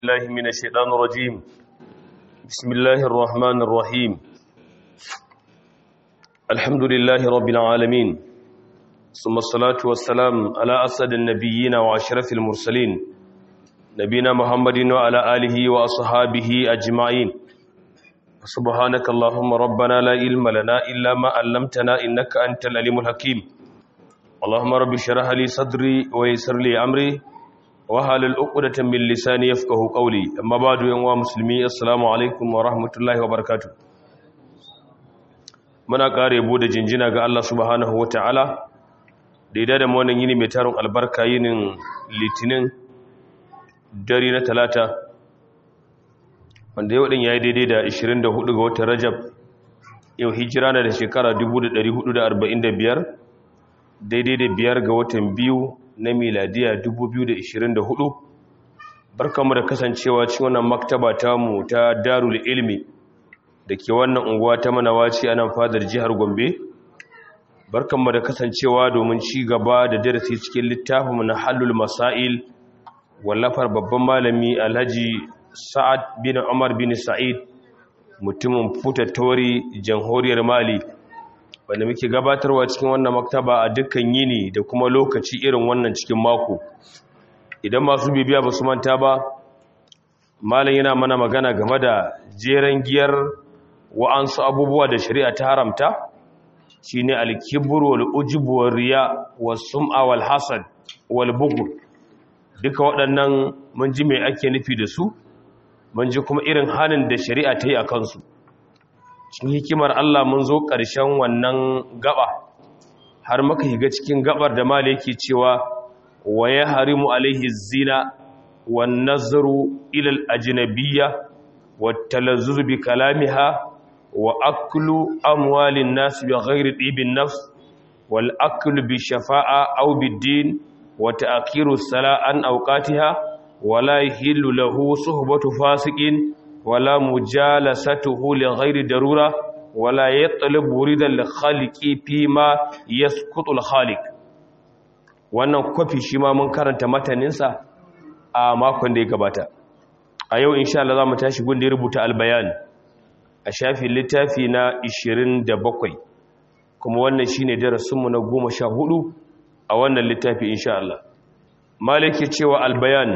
الله من الشيطان الرجيم بسم الله الرحمن الرحيم الحمد لله رب العالمين ثم الصلاة والسلام على أسد النبيين وأشرف المرسلين نبينا محمد وعلى آله وأصحابه أجمعين سبحانك اللهم ربنا لا علم لنا إلا ما علمتنا إنك أنت العليم الحكيم اللهم رب اشرح لي صدري ويسر لي أمري wahalul uqdatan min lisani yafqahu qawli amma ba'du yan wa muslimi assalamu alaikum wa rahmatullahi wa barakatuh muna kare bude jinjina ga Allah subhanahu wa ta'ala da ida da wannan yini mai tarin albarka yinin litinin dare na talata wanda yau din yayi daidai da 24 ga watan rajab yau hijira na da shekara 1445 daidai da biyar ga watan biyu na miladiya 2024 barkamu da kasancewa cikin wannan maktaba tamu ta darul ilmi da ke wannan unguwa ta manawaci a nan fadar jihar gombe barkamu da kasancewa domin ci gaba da darasi cikin littafinmu na halul masail wallafar babban malami alhaji sa'ad bin umar bin sa'id mutumin futattori jamhuriyar mali wanda muke gabatarwa cikin wannan maktaba a dukkan yini da kuma lokaci irin wannan cikin mako idan masu bibiya ba su manta ba malam yana mana magana game da jeren giyar wa'ansu abubuwa da shari'a ta haramta shine al-kibr wal ujub wal riya was sum'a wal hasad wal bughd duka waɗannan mun ji me ake nufi da su mun ji kuma irin hanin da shari'a ta yi a kansu cikin hikimar Allah mun zo ƙarshen wannan gaba har maka higa cikin gabar da mala yake cewa wa ya harimu alaihi zina wa nazaru ilal ajnabiyya wa talazzuz bi kalamiha wa aklu amwalin nas bi ghairi ibn nafs wal aklu bi shafa'a aw bid din wa ta'khiru salat an awqatiha wa la yahillu lahu suhbatu fasiqin wala mujalasatuhu li ghairi darura wala yatlub wuridan li khaliqi fi ma yasqutu al khaliq wannan kofi shi ma mun karanta mataninsa a makon da ya gabata a yau insha Allah zamu tashi gun da ya rubuta al bayan a shafin littafi na 27 kuma wannan shine darasin mu na 14 a wannan littafi insha Allah malike cewa al bayan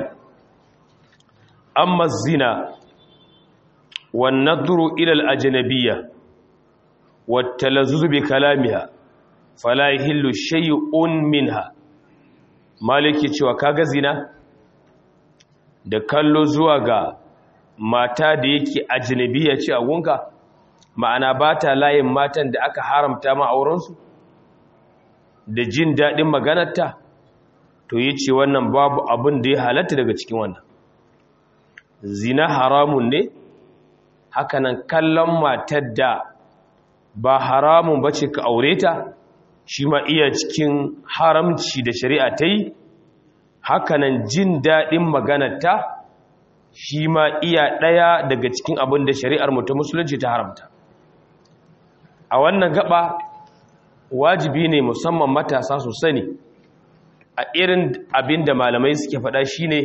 amma zina والنظر إلى الأجنبية والتلذذ بكلامها فلا يهل شيء منها maliki cewa kaga zina da kallo zuwa ga mata da yake ajnabiya ce a gunka ma'ana ba ta layin matan da aka haramta ma aurensu da jin daɗin maganarta to yi ce wannan babu abin da ya halatta daga cikin wannan zina haramun ne hakanan kallon matar da ba haramun ba ce ka aure ta shi ma iya cikin haramci da shari'a ta yi hakanan jin daɗin maganarta shi ma iya ɗaya daga cikin abin da shari'ar mutu musulunci ta haramta a wannan gaba wajibi ne musamman matasa su sani a irin abin da malamai suke faɗa shine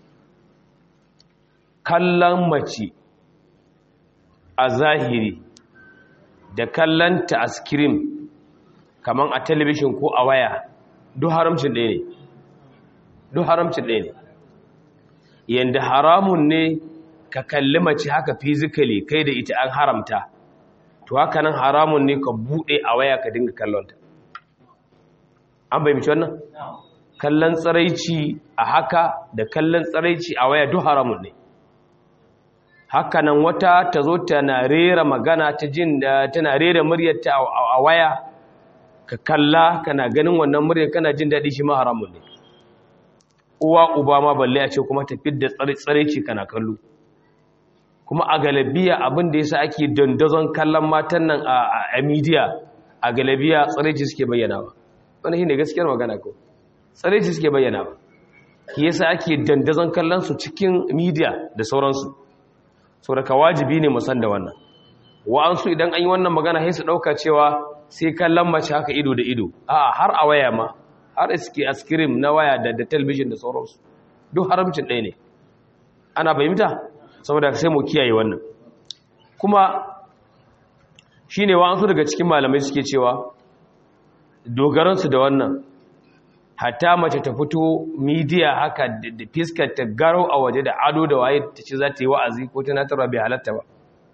kallon mace a zahiri da kallanta a skirim kamar a talabishin ko a waya duk haramcin ɗaya ne duk haramcin ɗaya ne yadda haramun ne ka kalli mace haka fizikali kai da ita an haramta to haka nan haramun ne ka buɗe a waya ka dinga kallonta an bai mici wannan kallon tsaraici a haka da kallon tsaraici a waya duk haramun ne hakanan wata ta zo tana rera magana ta jin da tana rera muryarta a waya ka kalla kana ganin wannan muryar kana jin daɗi shi ma haramun ne uwa uba ma balle a ce kuma ta fidda tsareci kana kallo kuma a galabiya abin da yasa ake dandazon kallon matan nan a media a galabiya tsareci suke bayyana ba wannan shine gaskiyar magana ko tsareci suke bayyana ba yasa ake dandazon kallon su cikin media da sauransu saboda wajibi ne musan da wannan wa'ansu idan an yi wannan magana sai su dauka cewa sai kallon mace haka ido da ido a har a waya ma har iske askirim na waya da da television da sauransu duk haramcin ɗaya ne ana fahimta saboda sai mu kiyaye wannan kuma shine wa'ansu daga cikin malamai suke cewa dogaransu da wannan hatta mace ta fito midiya haka da fiskar ta garo a waje da ado da waye ta ce za ta yi wa'azi ko tunatarwa bai halatta ba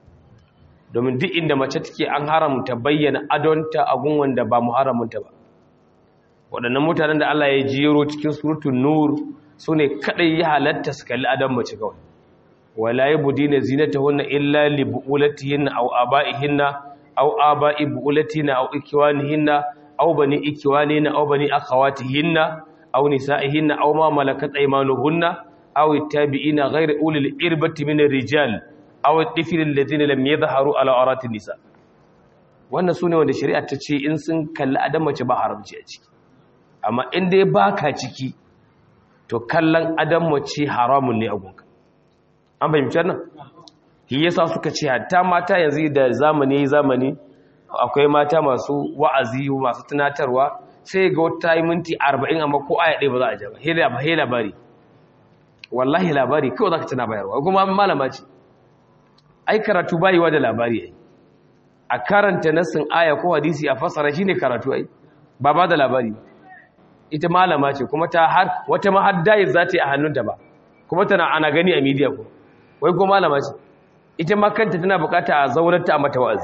domin duk inda mace take an haramta bayyana adonta a gun wanda ba muharramunta ba waɗannan mutanen da Allah ya jero cikin surutun nur su ne kaɗai ya halatta su kalli adon mace kawai wala ya budi na zinata hunna illa li bu'ulatihinna aw aba'ihinna aw aba'i bu'ulatina aw ikiwanihinna aw bani ikiwanina aw bani akhawatihinna aw nisa'ihinna aw ma malakat aymanuhunna aw ittabi'ina ghayra ulil irbati min ar-rijal aw at-tifl alladhina lam yadhharu ala awrati nisa wannan sune wanda shari'a ta ce in sun kalli adam mace ba haramci a ciki amma in dai baka ciki to kallon adam mace haramun ne a gunka an fahimci wannan shi yasa suka ce hatta mata yanzu da zamani zamani akwai mata masu wa'azi masu tunatarwa sai ga wata yi minti 40 amma ko aya ɗaya ba za a ja ba hela ba hela labari wallahi labari kawai zaka tana bayarwa kuma malama ce ai karatu bayiwa da labari ai a karanta nassin aya ko hadisi a fasara shine karatu ai ba ba da labari ita malama ce kuma ta har wata ma har dai za ta yi a hannunta ba kuma tana ana gani a media ko wai ko malama ce ita ma kanta tana bukata a zaurarta a mata wa'azi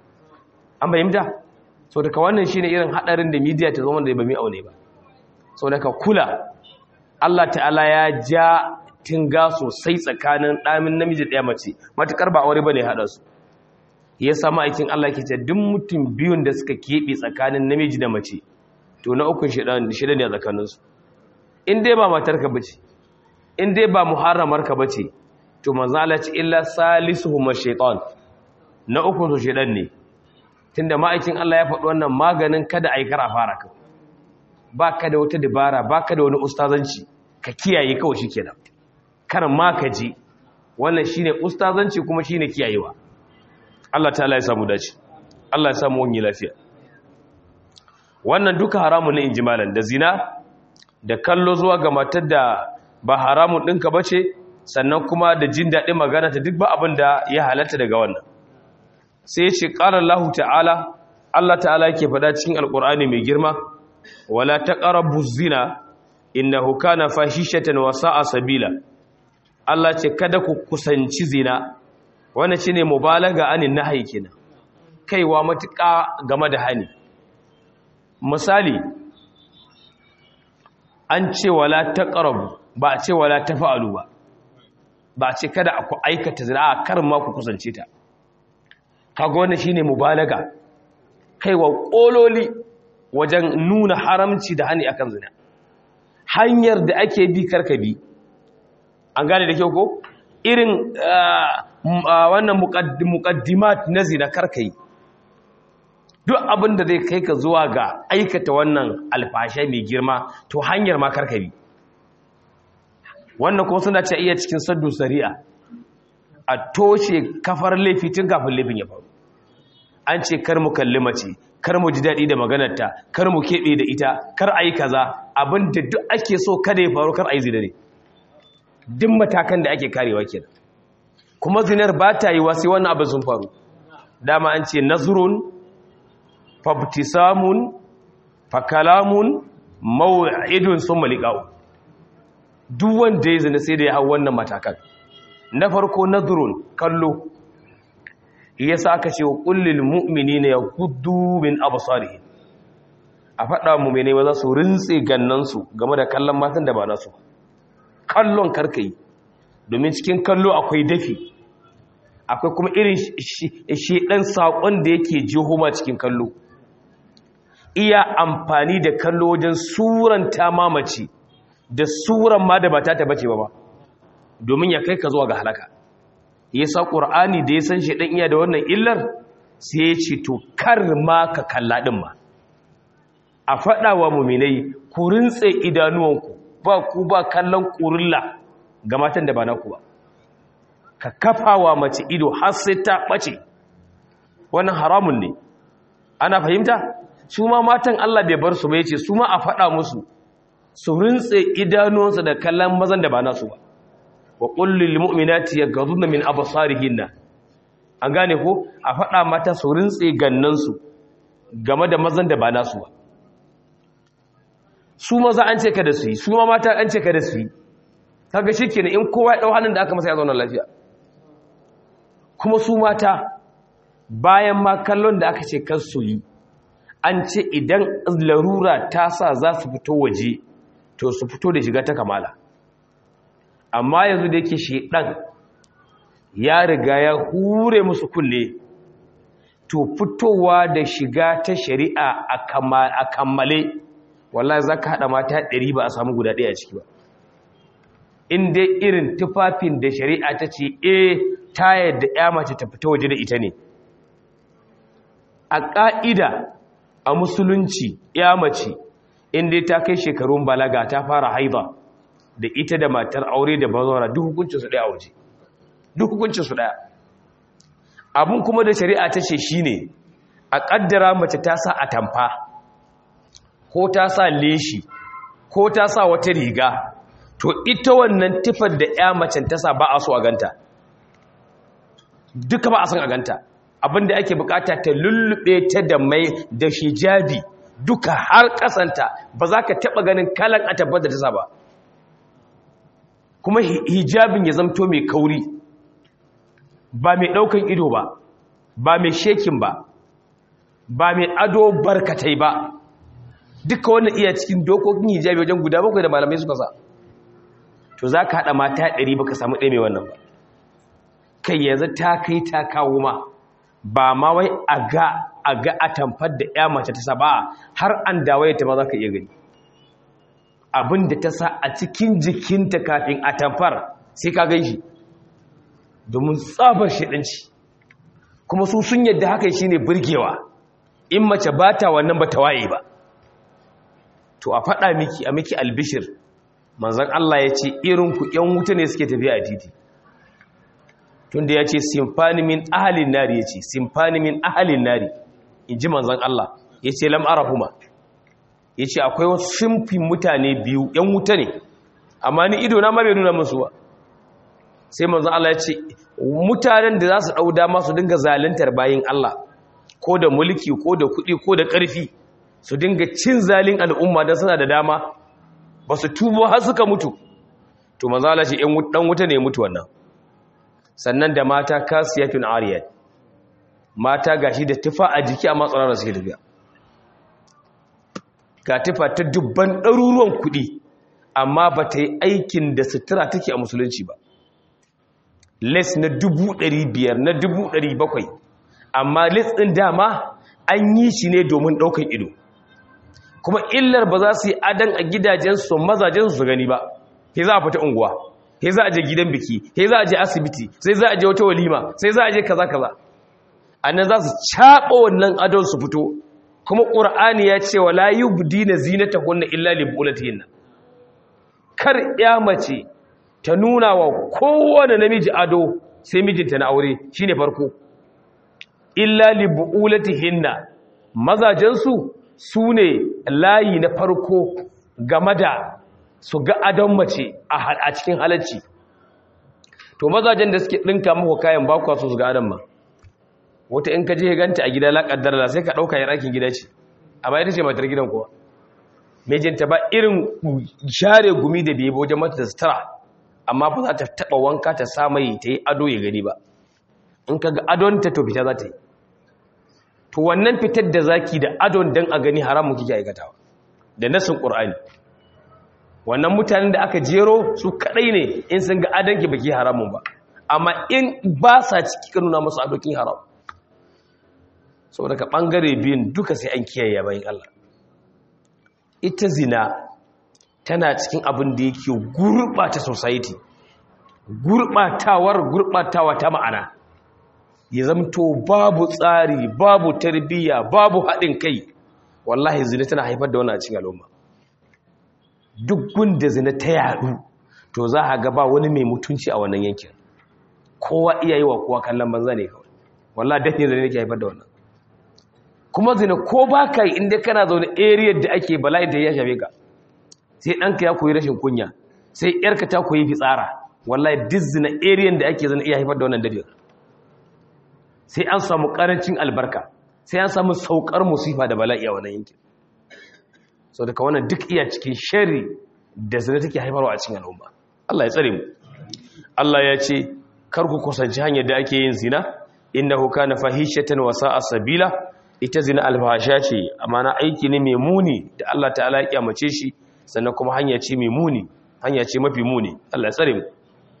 an fahimta so daga wannan shine irin hadarin da media ta zama da ba mai aune ba so daga kula Allah ta'ala ya ja tinga sosai tsakanin ɗamin namiji ɗaya mace matukar ba aure bane hada su ya samu aikin Allah ke ce duk mutum biyun da suka keɓe tsakanin namiji da mace to na ukun shida ne a tsakaninsu in dai ba matarka bace in dai ba muharramarka bace to manzo Allah ce illa salisuhum ash-shaytan na ukun su shedan ne tunda ma'aikin Allah ya faɗi wannan maganin kada ai kara fara ka baka da wata dabara baka da wani ustazanci ka kiyaye kawai shikenan kar ma ka ji wannan shine ustazanci kuma shine kiyayewa Allah ta'ala ya samu dace Allah ya samu wani lafiya wannan duka haramun ne injimalan da zina da kallo zuwa ga matar da ba haramun ɗinka ba ce sannan kuma da jin daɗin magana ta duk ba abin da ya halatta daga wannan sai ya ce ƙarar lahu ta'ala Allah ta'ala yake faɗa cikin alƙur'ani mai girma wala ta ƙarabu zina inna hukana fahishatan wa sa'a sabila Allah ce kada ku kusanci zina wannan shine mubalaga anin nahyi kenan kaiwa matuƙa game da hani misali an ce wala taqrabu ba a ce wala tafa'alu ba ba a ce kada ku aikata zina a kar ma ku kusance ta kaga wannan shine mubalaga kaiwa kololi wajen nuna haramci da hani akan zina hanyar da ake bi karka bi an gane da kyau ko irin wannan muqaddimat na zina karka yi duk abin da zai kai ka zuwa ga aikata wannan alfashe mai girma to hanyar ma karka bi wannan kuma suna ce iya cikin saddu sari'a a toshe kafar laifi tun kafin laifin ya faru an ce kar mu kalli mace kar mu ji daɗi da maganarta kar mu keɓe da ita kar a yi kaza abin da duk ake so kada ya faru kar a yi zina ne duk matakan da ake karewa kenan kuma zinar ba ta yi sai wannan abin sun faru dama an ce nazrun fabtisamun fakalamun maw'idun sun malika'u duk wanda ya zina sai da ya hau wannan matakan na farko nazrun kallo yasa aka ce wa kullil mu'minina yaghuddu min absarihim a faɗa mu'mine ba za su rintse gannansu game da kallon matan da ba nasu kallon karkai domin cikin kallo akwai dafi akwai kuma irin shedan sakon da yake jihoma cikin kallo iya amfani da kallo wajen suranta mamaci da suran ma da ba ta bace ba ba domin ya kai ka zuwa ga halaka ya sa ƙur'ani da ya san shi ɗan iya da wannan illar sai ya ce to kar ma ka kalla ɗin ma a faɗa wa muminai ku rintse idanuwanku ba ku ba kallon ƙurilla ga matan da ba naku ba ka kafa wa mace ido har sai ta ɓace wannan haramun ne ana fahimta su ma matan Allah bai bar su ba yace su ma a faɗa musu su rintse idanuwansu da kallon mazan da ba nasu ba wa qul lil mu'minati yaghdhudna min absarihinna an gane ko a faɗa mata su rintse gannansu game da mazan da ba nasu ba su maza an ce ka da su yi su ma mata an ce ka da su yi kaga shikenan in kowa ya dau hannun da aka masa ya zauna lafiya kuma su mata bayan ma kallon da aka ce kan su yi an ce idan larura ta sa za su fito waje to su fito da shiga ta kamala amma yanzu da yake shedan ya riga ya hure musu kunne to fitowa da shiga ta shari'a a kammale wallahi za ka haɗa mata ɗari ba a samu guda ɗaya ciki ba in dai irin tufafin da shari'a ta ce e ta yadda ya mace ta fita waje da ita ne a ƙa'ida a musulunci ya mace in dai ta kai shekarun balaga ta fara haiba da ita da matar aure da bazawara duk hukuncinsu ɗaya a waje duk hukuncinsu ɗaya abin kuma da shari'a ta ce shi ne a ƙaddara mace ta sa atamfa ko ta sa leshi ko ta sa wata riga to ita wannan tifar da ya macen ta sa ba a so a ganta duka ba a son a ganta abinda ake bukata ta lullube ta da mai da hijabi duka har kasanta ba za ka taba ganin kalan a tabbar da ta sa ba kuma hijabin ya zamto mai kauri ba mai daukan ido ba ba mai shekin ba ba mai ado barkatai ba duka wannan iya cikin dokokin hijabi wajen guda bakwai da malamai suka sa to za ka haɗa mata ɗari ba ka samu ɗaya mai wannan ba kai yanzu ta kai ta kawo ma ba ma wai a ga a ga a tamfar da ya mace ta saba har an dawaye ta ma za ka iya gani abin da ta sa a cikin jikinta kafin a tamfar sai ka gan shi domin tsabar shaɗanci kuma su sun yadda haka shi ne burgewa in mace ba ta wannan ba ta waye ba to a faɗa miki a miki albishir manzan Allah ya ce irinku ‘yan wuta ne suke tafiya a titi tunda ya ce simfani min ahalin nari ya ce simfani min ahalin nari in ji manzan Allah ya ce lam'arahuma ya ce akwai wasu shimfin mutane biyu ‘yan wuta ne amma ni ido na mabe nuna musu ba sai manzan Allah ya ce mutanen da za su ɗau dama su dinga zalintar bayin Allah ko da mulki ko da kuɗi ko da ƙarfi su dinga cin zalin al'umma don suna da dama ba su tubo har suka mutu to mazala ce ɗan wuta ne mutu wannan sannan da mata kasiyatun ariyat mata gashi da tufa a jiki a matsalar suke tafiya ga tufa ta dubban ɗaruruwan kuɗi amma ba ta yi aikin da sutura take a musulunci ba les na dubu ɗari biyar na dubu ɗari bakwai amma les ɗin dama an yi shi ne domin ɗaukan ido kuma illar ba za su yi adan a gidajensu mazajensu su gani ba sai za a fita unguwa sai za a je gidan biki sai za a je asibiti sai za a je wata walima sai za a je kaza kaza annan za su caɓa wannan adon su fito kuma ƙur'ani ya ce wa la yubdina zinatahunna illa li bulatihinna kar ya mace ta nuna wa kowane namiji ado sai mijinta na aure shine farko illa li bulatihinna mazajensu su ne layi na farko game da su ga adon mace a cikin halarci to mazajen da suke ɗinka muku kayan bakwa su su ga adon ma wata in ka je ganta a gida laƙaddar da sai ka ɗauka yin aikin gida ce amma ita ce matar gidan kuwa mijinta ba irin share gumi da biyu wajen mata da sutura amma ba za ta taɓa wanka ta samai ta yi ado ya gani ba in ka ga adon ta to fita za ta yi to wannan fitar da zaki da adon dan a gani haramun kike aikatawa da nasin qur'ani wannan mutanen da aka jero su kadai ne in sun ga adon ki baki haramun ba amma in ba sa ciki ka nuna musu adokin haram saboda ka bangare biyun duka sai an kiyaye bayan Allah ita zina tana cikin abin da yake gurbata society gurbatawar gurbatawa ta ma'ana ya zamto babu tsari babu tarbiyya babu haɗin kai wallahi zina tana haifar da wani a cikin al'umma duk gunda zina ta yadu to za a gaba wani mai mutunci a wannan yankin kowa iya yi wa kowa kallon banza ne kawai wallahi dafi zina ne ke haifar da wannan kuma zina ko ba ka yi inda kana zaune area da ake bala'i da ya shafe ka sai ɗanka ya koyi rashin kunya sai ‘yarka ta koyi fitsara wallahi duk zina area da ake zina iya haifar da wannan dalilin sai an samu karancin albarka sai an samu saukar musifa da bala'i a wannan yankin so daga wannan duk iya cikin shari da zina take haifarwa a cikin al'umma Allah ya tsare mu Allah ya ce kar ku kusanci hanyar da ake yin zina innahu kana fahishatan wa sa'a sabila ita zina alfasha ce amma na aiki ne mai muni da Allah ta'ala ya kyamace shi sannan kuma hanya ce mai muni hanya ce mafi muni Allah ya tsare mu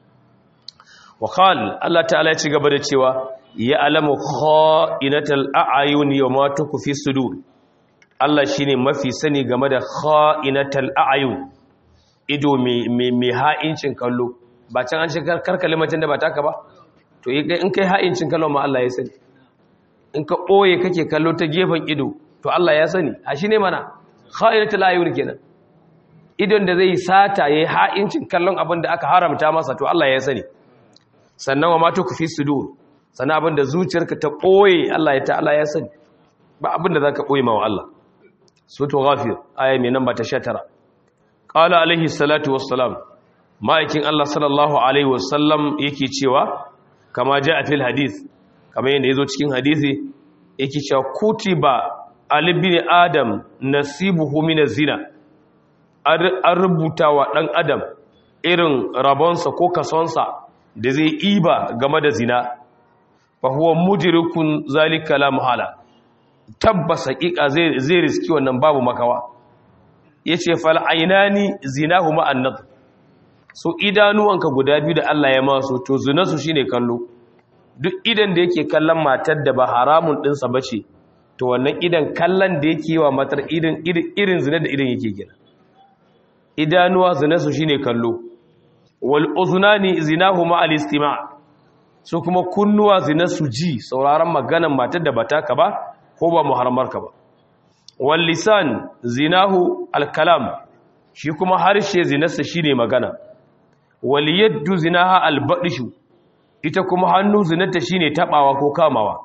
wa qala Allah ta'ala ya ci gaba da cewa ya alamu kha'inatal a'yun yawma tukfi sudur Allah shine mafi sani game da kha'inatal a'yun ido mai ha'incin kallo ba can an ce karkale macen da ba taka ba to in kai ha'incin kallo ma Allah ya sani in ka ɓoye kake kallo ta gefen ido to Allah ya sani a shi ne mana kha'inatul a'yun kenan idon da zai sata yayi ha'incin kallon abin da aka haramta masa to Allah ya sani sannan wa ma tukfi sudur sannan abin da zuciyarka ta ɓoye Allah ya ta'ala ya sani ba abin da zaka ɓoye ma wa Allah sutu ghafir aya mai namba ta 19 qala alaihi salatu wassalam ma'aikin Allah sallallahu alaihi wasallam yake cewa kama ja a fil hadith kamar yadda yazo cikin hadisi yake cewa kutiba alibin adam nasibuhu min zina an rubuta wa dan adam irin rabonsa ko kasonsa da zai iba game da zina fa huwa mudrikun zalika la muhala tabbas hakika zai zai riski wannan babu makawa yace fal ainani zinahuma an-nadr so idanuwanka guda biyu da Allah ya masu to zinarsu shine kallo duk idan da yake kallon matar da ba haramun dinsa bace to wannan idan kallon da yake wa matar irin irin zina da idan yake gina idanuwa zinarsu shine kallo wal uzunani zinahuma al istima' so kuma kunnuwa zinarsu ji sauraron maganar matar da bata ka ba ko ba muharramarka ba wal lisan zinahu al kalam shi kuma harshe zinarsa shine magana waliyaddu zinaha albadishu ita kuma hannu zinata shine tabawa ko kamawa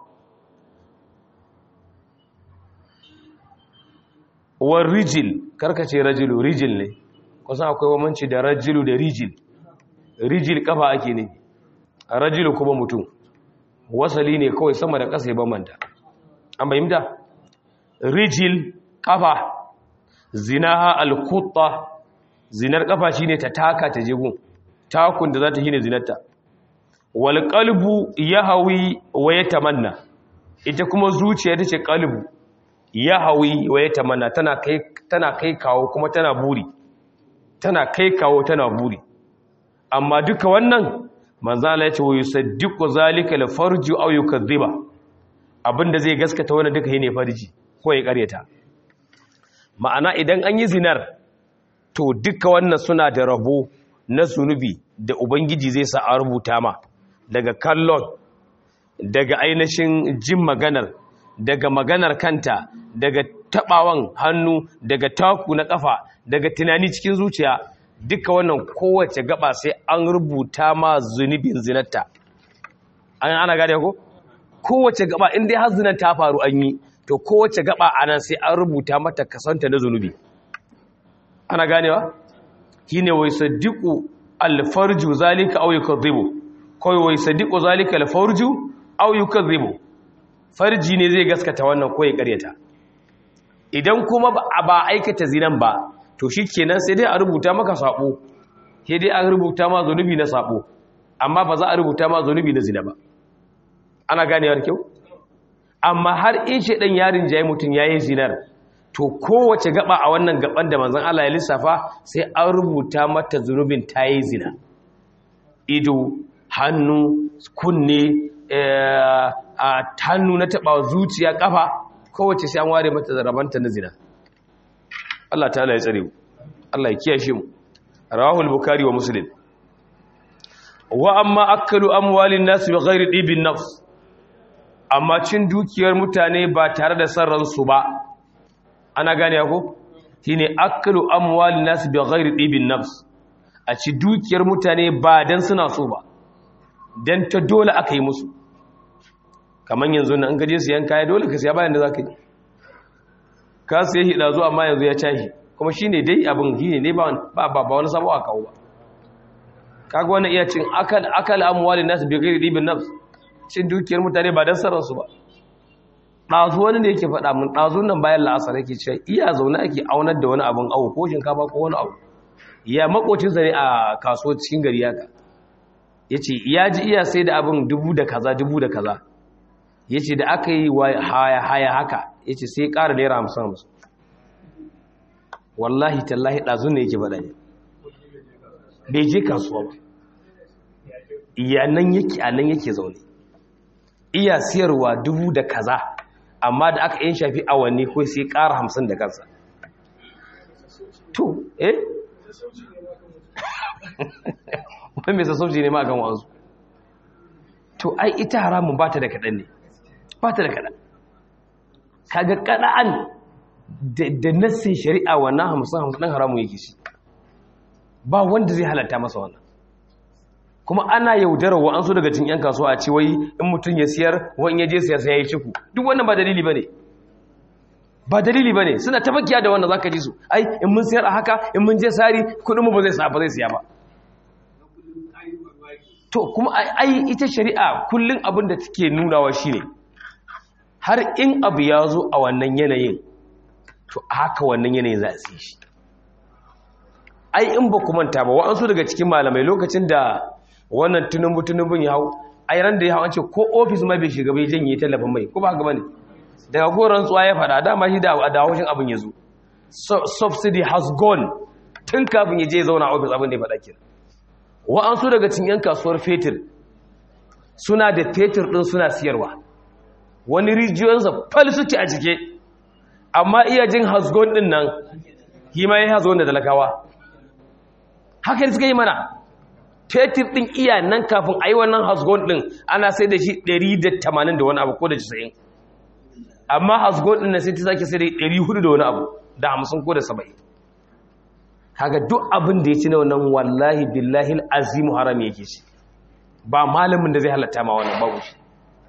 war rijil karkace rajilu rijil ne kusan akwai wamanci da rajilu da rijil rijil kafa ake ne rajilu kuma mutum wasali ne kawai sama da ƙasa ya bambanta an bayyanta rijil kafa zinaha alkutta zinar kafa shine ta taka ta jigun takun da za ta shine zinarta wal qalbu yahwi wa yatamanna ita kuma zuciya tace qalbu yahwi wa yatamanna tana kai tana kai kawo kuma tana buri tana kai kawo tana buri amma duka wannan manzo Allah ya ce wa yusaddiqu zalika al farju aw yukadhiba abinda zai gaskata wannan duka yene farji ko ya karyata ma'ana idan an yi zinar to duka wannan suna da rabo na zunubi da ubangiji zai sa a rubuta ma daga kallon daga ainihin jin maganar daga maganar kanta daga tabawan hannu daga taku na kafa daga tunani cikin zuciya duka wannan kowace gaba sai an rubuta ma zunubin zinarta an ana gane ko kowace gaba in dai har zinar ta faru an yi to kowace gaba anan sai an rubuta mata kasanta na zunubi ana ganewa shine wai sadiqu alfarju zalika aw yukadhibu kai wai sadiqu zalika alfarju aw yukadhibu farji ne zai gaskata wannan ko ya karyata idan kuma ba aikata zinan ba to shikenan sai dai a rubuta maka sabo sai dai a rubuta ma zanubi na sabo amma ba za a rubuta ma zanubi na zina ba ana ganewar kyau amma har in shedan yarin jayi mutun yayin zinar to kowace gaba a wannan gaban da manzon Allah ya lissafa sai an rubuta mata zunubin tayi zina ido hannu kunne a hannu na taba zuciya kafa kowace sai an ware mata zarabanta na zina Allah ta'ala ya tsare mu Allah ya kiyashe mu rawahul bukhari wa muslim wa amma akalu amwalin nas bi ghairi dibin nafs amma cin dukiyar mutane ba tare da sarran su ba ana gane ko shine akalu amwalin nas bi ghairi dibin nafs a ci dukiyar mutane ba dan suna so ba dan ta dole aka yi musu kaman yanzu nan an gaje siyan kaya dole ka siya bayan da zaka yi ka sai hida zuwa amma yanzu ya tashi kuma shine dai abin shine ne ba ba ba wani sabo a kawo ba kaga wannan iya cin akal akal amwalin nas bi ghairi dibin nafs cin dukiyar mutane ba dan sarar su ba dazu wani ne yake faɗa mun dazu nan bayan la'asar yake cewa iya zaune ake aunar da wani abun awo ko shinkafa ko wani abu ya makocin sa ne a kasuwar cikin gari haka yace ya ji iya sai da abin dubu da kaza dubu da kaza yace da aka yi haya haya haka yace sai ƙara naira 50 50 wallahi tallahi dazu ne yake faɗa ne bai je kasuwa ba iya nan yake a nan yake zaune iya siyarwa dubu da kaza amma da aka yin shafi awanni ko sai ƙara hamsin da kansa to eh wani mai sassauci ne ma kan wanzu to ai ita haramun ba ta da kaɗan ne ba ta da kaɗan kaga kaɗa'an da nassin shari'a wannan hamsin hamsin ɗan haramun yake shi ba wanda zai halatta masa wannan kuma ana yaudarar wa'ansu daga cikin 'yan kasuwa a ce wai in mutum ya siyar wani ya je siyar sai ya yi ciku duk wannan ba dalili ba ne ba dalili ba ne suna tabbakiya da wannan za ka ji su ai in mun siyar a haka in mun je sari kudinmu ba zai sa ba zai siya ba to kuma ai ita shari'a kullum abin da take nunawa shine har in abu ya zo a wannan yanayin to haka wannan yanayin za a siya shi ai in ba ku manta ba wa'ansu daga cikin malamai lokacin da wannan tunumbu tunubun ya hau ai ran da ya hau an ce ko ofis ma bai shiga bai janye tallafin mai ko ba haka bane daga goron tsuwa ya fada dama shi da da haushin abin ya zo subsidy has gone tun kafin ya je ya zauna a ofis abin da ya fada kenan wa'ansu daga cikin yan kasuwar fetur suna da fetur din suna siyarwa wani rijiyoyinsa fal suke a cike amma iya jin hasgon din nan hima ya hasgon da talakawa haka suka yi mana fetur ɗin iya nan kafin a yi wannan hasgon ɗin ana sai da shi 180 da wani abu ko da 90 amma hasgon ɗin na sai ta sake sai da 400 da wani abu da 50 ko da 70 kaga duk abin da ya ci na wannan wallahi billahi azimu haram yake shi ba malamin da zai halatta ma wannan babu shi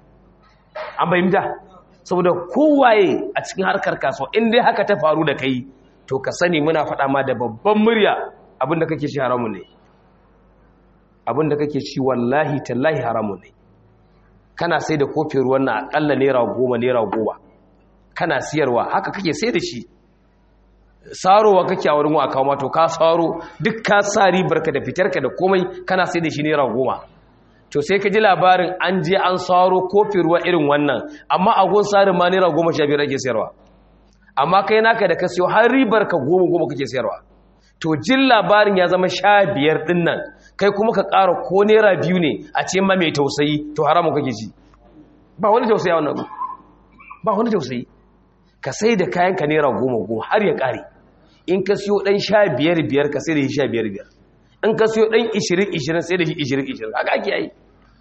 an bayyanta saboda kowaye a cikin harkar kasuwa in dai haka ta faru da kai to ka sani muna faɗa ma da babban murya abinda kake shi haramun ne abinda kake ci wallahi tallahi haramun ne kana sai da kofin ruwan na akalla naira goma naira goma kana siyarwa haka kake sai da shi sarowa kake a wurin wa kawo mato ka saro duk ka sa ribarka da fitarka da komai kana sai da shi naira goma to sai ka ji labarin an je an saro kofin ruwa irin wannan amma a gun sarin ma naira goma sha biyar ake sayarwa amma kai naka da ka siyo har ribarka goma goma kake sayarwa to jin labarin ya zama sha biyar ɗin nan kai kuma ka ƙara ko naira biyu ne a ce ma mai tausayi to haramun kake ji ba wani tausayi a wannan ba wani tausayi ka sai da kayan ka naira goma goma har ya ƙare in ka siyo ɗan sha biyar biyar ka sai da shi sha biyar biyar in ka siyo ɗan ishirin ishirin sai da shi ishirin ishirin haka ake yi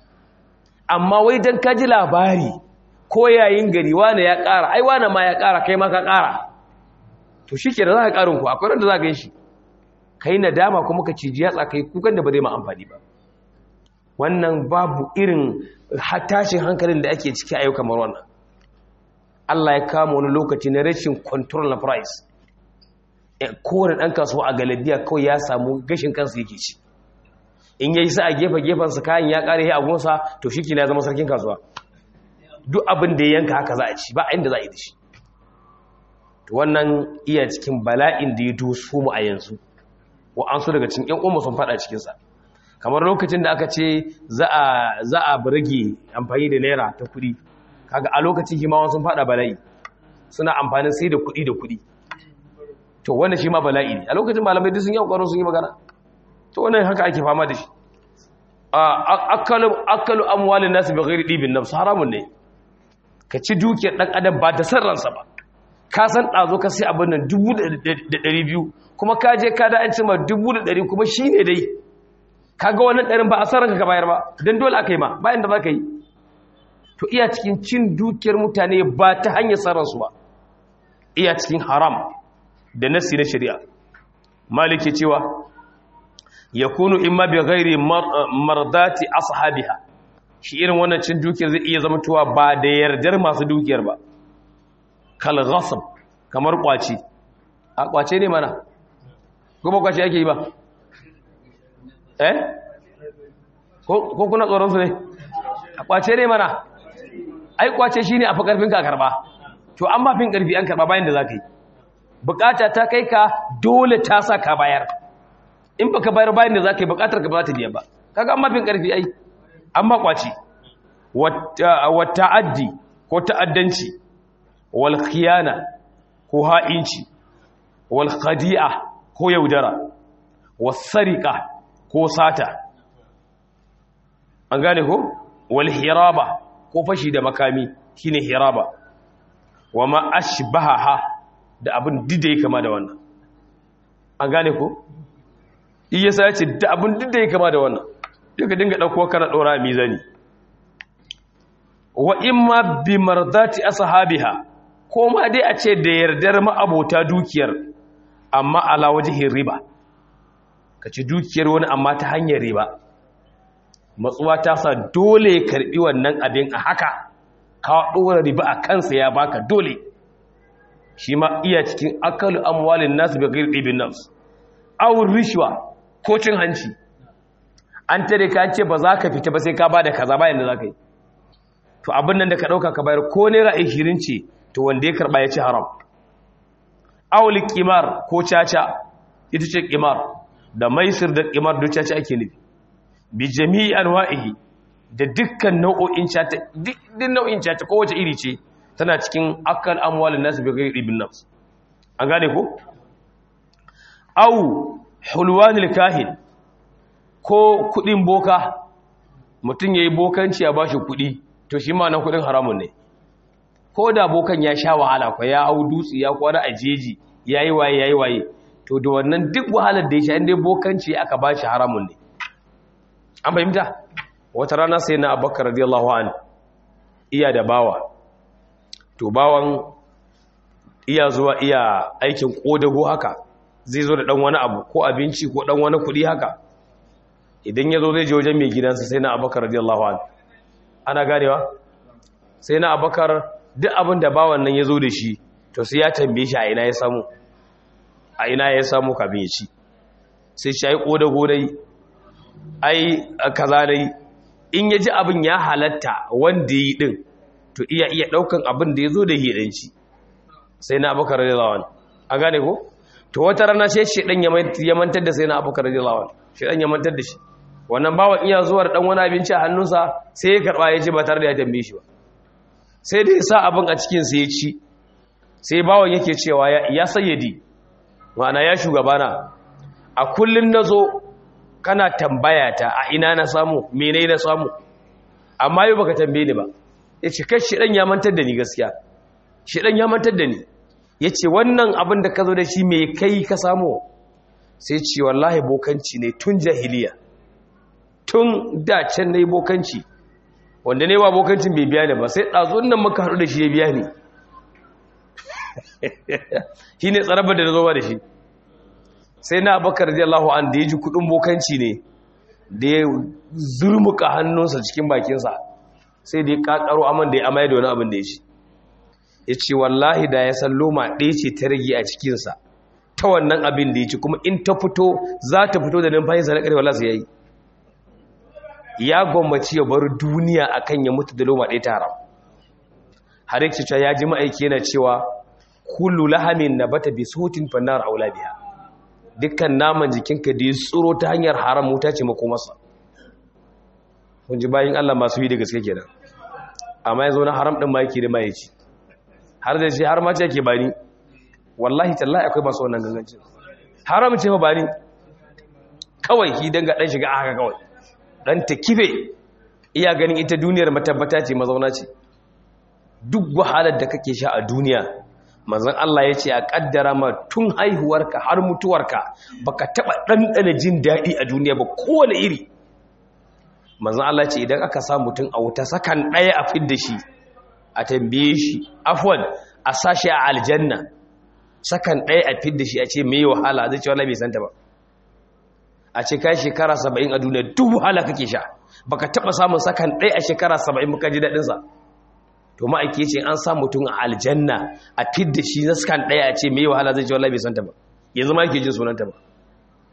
amma wai don ka ji labari ko yayin gari wane ya ƙara ai wane ma ya ƙara kai ma ka ƙara to shi ke da za ka ƙarin ku akwai randa za ka yi shi ka yi nadama kuma ka ciji yatsa ka yi kukan da ba zai ma amfani ba wannan babu irin tashin hankalin da ake ciki a yau kamar wannan Allah ya kama wani lokaci na rashin control na price kowane ɗan kasuwa a galabiya kawai ya samu gashin kansa yake ci in yayi sa a gefe gefensa kayan ya ƙare ya agunsa to shi ya zama sarkin kasuwa duk abin da ya yanka haka za a ci ba inda za a yi da shi wannan iya cikin bala'in da ya doso mu a yanzu wa'ansu daga cikin ƴan umma sun fada cikinsa kamar lokacin da aka ce za a rage amfani da naira ta kuɗi kaga a lokacin himawan sun fada bala'i suna amfani sai da kuɗi da kuɗi to wannan shi ma bala'i ne a lokacin malamai duk sun yi ƙwaro sun yi magana to wannan haka ake fama da shi akalu amwalin nasu bi ghairi dibin nafs haramun ne ka ci dukiyar dan adam ba da sarransa ba ka san ɗazo ka sai abin nan dubu da ɗari biyu kuma ka je ka da an cima dubu da ɗari kuma shi ne dai ka ga wannan ɗarin ba a sarranka ka bayar ba don dole aka yi ma bayan da za ka yi to iya cikin cin dukiyar mutane ba ta hanyar sarransu ba iya cikin haram da nasi na shari'a maliki cewa ya kunu in ma bi gairi mardati ashabiha shi irin wannan cin dukiyar zai iya zama tuwa ba da yardar masu dukiyar ba kal ghasab kamar kwaci a kwace ne mana kuma kwace yake yi ba eh ko kuna tsoron su ne a kwace ne mana ai kwace shine a fi karfin ka karba to an ba fin karfi an karba bayan da zaka yi bukata ta kai ka dole ta sa ka bayar in baka bayar bayan da zaka yi bukatar ka ba ta biya ba kaga an ba fin karfi ai an ba kwace wa ta'addi ko ta'addanci wal khiyana ko ha'inci wal khadi'a ko yaudara was sariqa ko sata an gane ko wal hiraba ko fashi da makami shine hiraba wa ma ashbaha da abin dida ya kama da wannan an gane ko iya sa yace da abin dida ya kama da wannan duka dinga dauko kana dora mizani wa imma bi mardati ashabiha ko ma dai a ce da yardar ma'abota dukiyar amma ala wajhin riba kace dukiyar wani amma ta hanyar riba matsuwa ta sa dole ya karbi wannan abin a haka ka dora riba a kansa ya baka dole shi ma iya cikin akalu amwalin nasu bi ghairi ibn nafs aw rishwa ko cin hanci an tare ka ce ba za ka fita ba sai ka bada kaza bayan da za ka yi to abin nan da ka ɗauka ka bayar ko naira ashirin ce to wanda ya karɓa ya ci haram awul kimar ko caca ita ce kimar da maisir da kimar duk caca ake nufi bi jami'i anwa'ihi da dukkan nau'o'in caca duk nau'in caca kowace iri ce tana cikin akal amwalin nasu bi ghairi ibn nafs an gane ko aw hulwanil kahin ko kudin boka mutum yayi bokanci a bashi kudi to shi ma nan kudin haramun ne ko da bokan ya sha wahala ko ya hau dutse ya kwana a jeji yayi waye yayi waye to da wannan duk wahalar da ya sha inda bokanci aka bashi haramun ne an fahimta wata rana sai na abubakar radiyallahu an iya da bawa to bawan iya zuwa iya aikin kodago haka zai zo da dan wani abu ko abinci ko dan wani kudi haka idan ya zo zai je wajen mai gidansa sai na abubakar radiyallahu an ana ganewa sai na abubakar duk abin da bawan nan ya zo da shi to sai ya tambaye shi a ina ya samu a ina ya samu kafin ya ci sai shi ai kodago dai ai kaza dai in ya ji abin ya halatta wanda yi din to iya iya daukan abin da ya zo da hidanci sai na abubakar radiyallahu anhu a gane ko to wata rana sai shedan ya mantar da sai na abubakar radiyallahu anhu shedan ya mantar da shi wannan bawan iya zuwa da dan wani abinci a hannunsa sai ya karba ya ji ba tare da ya tambaye shi ba sai da ya sa abin a cikin sa ya ci sai bawan yake cewa ya sayyadi ma'ana ya shugabana a kullun nazo kana tambaya ta a ina na samu mene na samu amma yau baka tambaye ni ba yace kai shi dan ya mantar da ni gaskiya shi dan ya mantar da ni yace wannan abin da ka zo da shi me kai ka samu sai ce wallahi bokanci ne tun jahiliya tun da can nayi bokanci wanda ne ba bokancin bai biya ni ba sai dazun nan muka haɗu da shi ya biya ni shine tsarabar da zo ba da shi sai na abakar radiyallahu an da ya ji kudin bokanci ne da ya zurmuka hannunsa cikin bakinsa sai da ya kakaro aman da ya amaya da wani abin da ya ci ya ce wallahi da ya san loma ɗaya ce ta rage a cikinsa ta wannan abin da ya ci kuma in ta fito za ta fito da numfashinsa na ƙarfi wallah sai ya yi ya gwammaci ya bar duniya akan ya mutu da loma ɗaya ta haram har yake cewa ya ji ma'aiki yana cewa kullu lahamin na bata bi sautin fannar aula biya dukkan naman jikinka da ya tsoro ta hanyar haram wuta ce makomarsa kun ji bayan Allah masu yi da gaske kenan amma yanzu na haram din ma yake da mai ci har da shi har ma ce yake bani wallahi tallahi akwai masu wannan gangancin haram ce fa bani kawai ki danga dan shiga haka kawai dan ta kife iya ganin ita duniyar matabbata ce mazauna ce duk wahalar da kake sha a duniya manzon Allah ya ce a kaddara ma tun haihuwarka har mutuwarka baka taba ɗanɗana jin daɗi a duniya ba kowane iri manzon Allah ce idan aka sa mutum a wuta sakan ɗaya a fidda shi a tambaye shi afwan a sashi a aljanna sakan ɗaya a fidda shi a ce me wahala zai ce wallahi bai santa ba a ce kai shekara 70 a duniya duk wahala kake sha baka taba samun sakan ɗaya a shekara 70 muka ji daɗin sa to ma'aiki ce an sa mutum a aljanna a fidda shi na skan ɗaya a ce mai wahala zai ce wallahi bai santa ba yanzu ma yake jin sunanta ba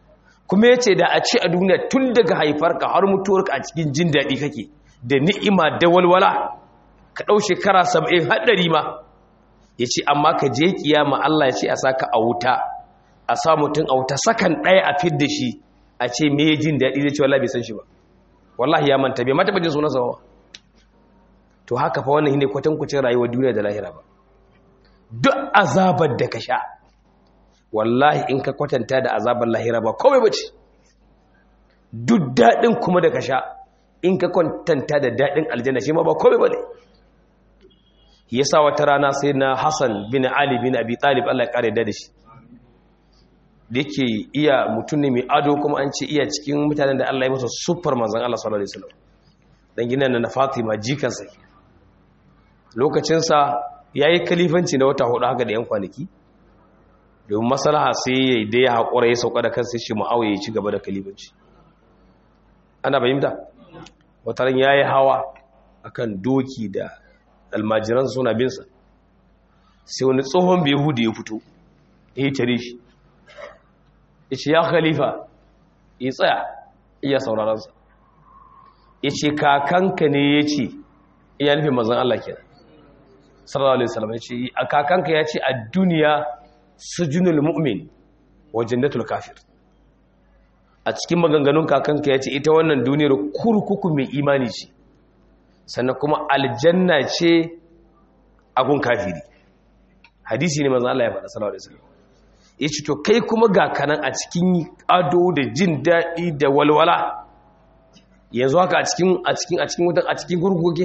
kuma ya ce da a ce a duniya tun daga haifarka har mutuwarka a cikin jin daɗi kake da ni'ima da walwala ka ɗau shekara saba'in haɗari ma ya ce amma ka je kiyama Allah ya ce a saka a wuta a sa mutum a wuta sakan ɗaya a fid da shi a ce me ya jin daɗi zai ce wallahi bai san shi ba wallahi ya manta bai mata bajin sunansa ba to haka fa wannan shine kwatankwacin rayuwar duniya da lahira ba duk azabar da ka sha wallahi in ka kwatanta da azabar lahira ba komai bace duk daɗin kuma da ka sha in ka kwatanta da daɗin aljanna shi ma ba komai bane yasa wata rana sai na Hassan bin Ali bin Abi Talib Allah ya kare da shi da yake iya mutum ne mai ado kuma an ce iya cikin mutanen da Allah ya masa super manzon Allah sallallahu alaihi wasallam dan gina na Fatima jikansa lokacin sa yayi kalifanci na wata hudu haka da yan kwanaki domin maslaha sai yayi da ya hakura ya sauka da kansa shi Muawiya ya ci gaba da kalifanci ana bayyana wataran yayi hawa akan doki da almajiran suna binsa sai wani tsohon behudi ya fito ya tare shi ya ce ya khalifa ya tsaya iya sauraransa ya ce kakanka ne ya ce iya nufin mazan Allah ke sallallahu alaihi wasallam ya ce a kakanka ya ce a duniya sujunul mu'min wa jannatul kafir a cikin maganganun kakanka ya ce ita wannan duniyar kurkuku mai imani ce sannan kuma aljanna ce agun kafiri hadisi ne mazan Allah ya faɗa sallallahu alaihi wasallam ya ce to kai kuma ga kanan a cikin ado da jin daɗi da walwala yanzu haka a cikin a cikin a cikin wutan a cikin gurguge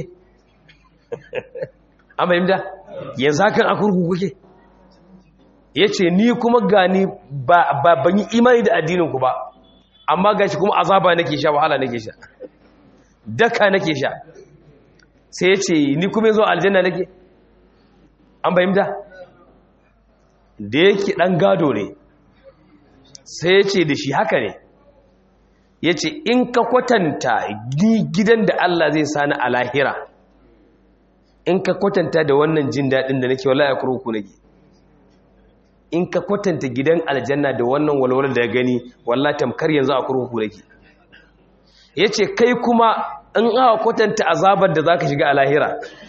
an fahimta yanzu haka a gurguge ya ce ni kuma gani ba ban yi imani da addininku ba amma ga shi kuma azaba nake sha wahala nake sha daka nake sha sai ya ce ni kuma yanzu aljanna nake an fahimta da yake ɗan gado ne sai ya ce da shi haka ne ya ce in ka kwatanta gidan da Allah zai sani a lahira in ka kwatanta da wannan jin daɗin da nake wala ya kurkuku nake in ka kwatanta gidan aljanna da wannan walwalar da ya gani walla tamkar yanzu a kurkuku nake ya ce kai kuma in aka kwatanta azabar da za ka shiga a lahira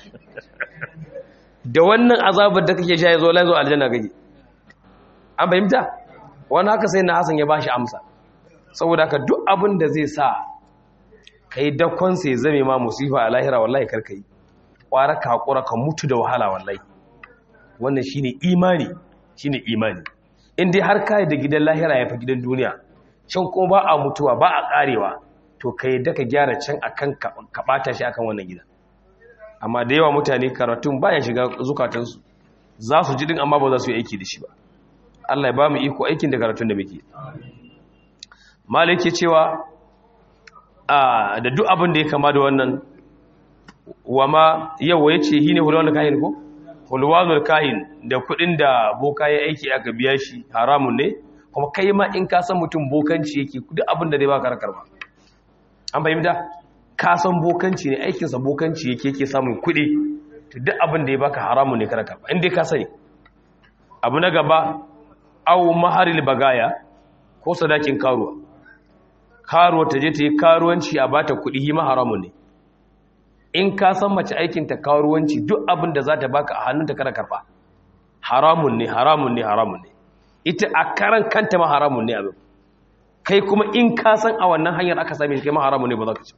da wannan azabar da kake sha ya zo laizo aljanna kake an fahimta wani haka sai na hasan ya ba shi amsa saboda haka duk abin da zai sa ka yi dakonsa ya zame ma musifa a lahira wallahi karka yi ƙwara ka haƙura ka mutu da wahala wallahi wannan shi ne imani shi ne imani in dai har kayi da gidan lahira ya fi gidan duniya can kuma ba a mutuwa ba a ƙarewa to ka yi daga gyara can a kan ka ɓata shi akan wannan gida amma da yawa mutane karatun baya shiga zukatansu za su ji din amma ba za su yi aiki da shi ba Allah ya ba mu iko aikin da karatun da muke malik ya cewa da duk abin da ya kama da wannan wama yawa ya ce hine hulwanul kahin ko hulwanul kahin da kudin da boka ya aiki aka biya shi haramun ne kuma kai ma in ka san mutum bokanci yake duk abin da zai baka rakar ba an fahimta ka san bokanci ne aikinsa bokanci yake yake samun kudi to duk abin da ya baka haramun ne karaka ba inda ka sani abu na gaba au maharil bagaya ko sadakin karuwa karuwa ta je ta yi karuwanci a bata kuɗi hima haramun ne in ka san mace aikinta karuwanci duk abin da za ta baka a hannunta kada karba haramun ne haramun ne haramun ne ita a karan kanta ma haramun ne abin kai kuma in ka san a wannan hanyar aka same kai ma haramun ne ba za ka ci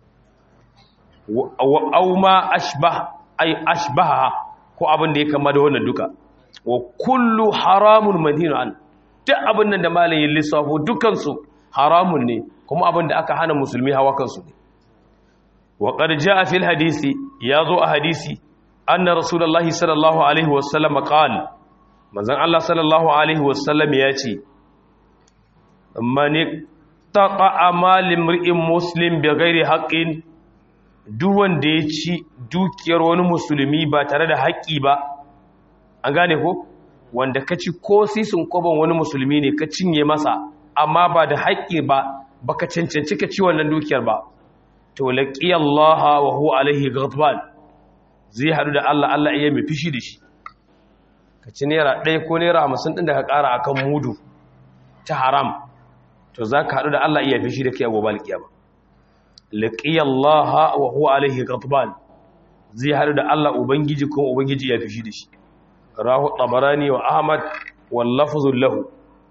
au ma ashbah ay ashbaha ko abin da ya kama da wannan duka wa kullu haramun manhinu an duk abin nan da malayin lissafo dukansu haramun ne kuma abin da aka hana musulmi hawa kansu ne wa qad jaa fil hadisi yazo a hadisi anna rasulullahi sallallahu alaihi wasallam qala manzon Allah sallallahu alaihi wasallam ya ce man taqa mal imri'in muslim bighairi haqqin duk wanda ya ci dukiyar wani musulmi ba tare da haƙƙi ba an gane ko wanda ka ci ko sisin koban wani musulmi ne ka cinye masa amma ba da haƙƙi ba baka cancanci ka ci wannan dukiyar ba to laqiya Allah wa huwa alaihi ghadban zai hadu da Allah Allah iya mai fishi da shi ka ci naira ɗaya ko naira hamsin ɗin da ka ƙara akan mudu ta haram to zaka hadu da Allah iya fishi da kai a gobe alkiyama laqiyallaha wa huwa alaihi ghadban zai hadu da Allah ubangiji ko ubangiji ya fishi da shi rahu tabarani wa ahmad wal lafzu lahu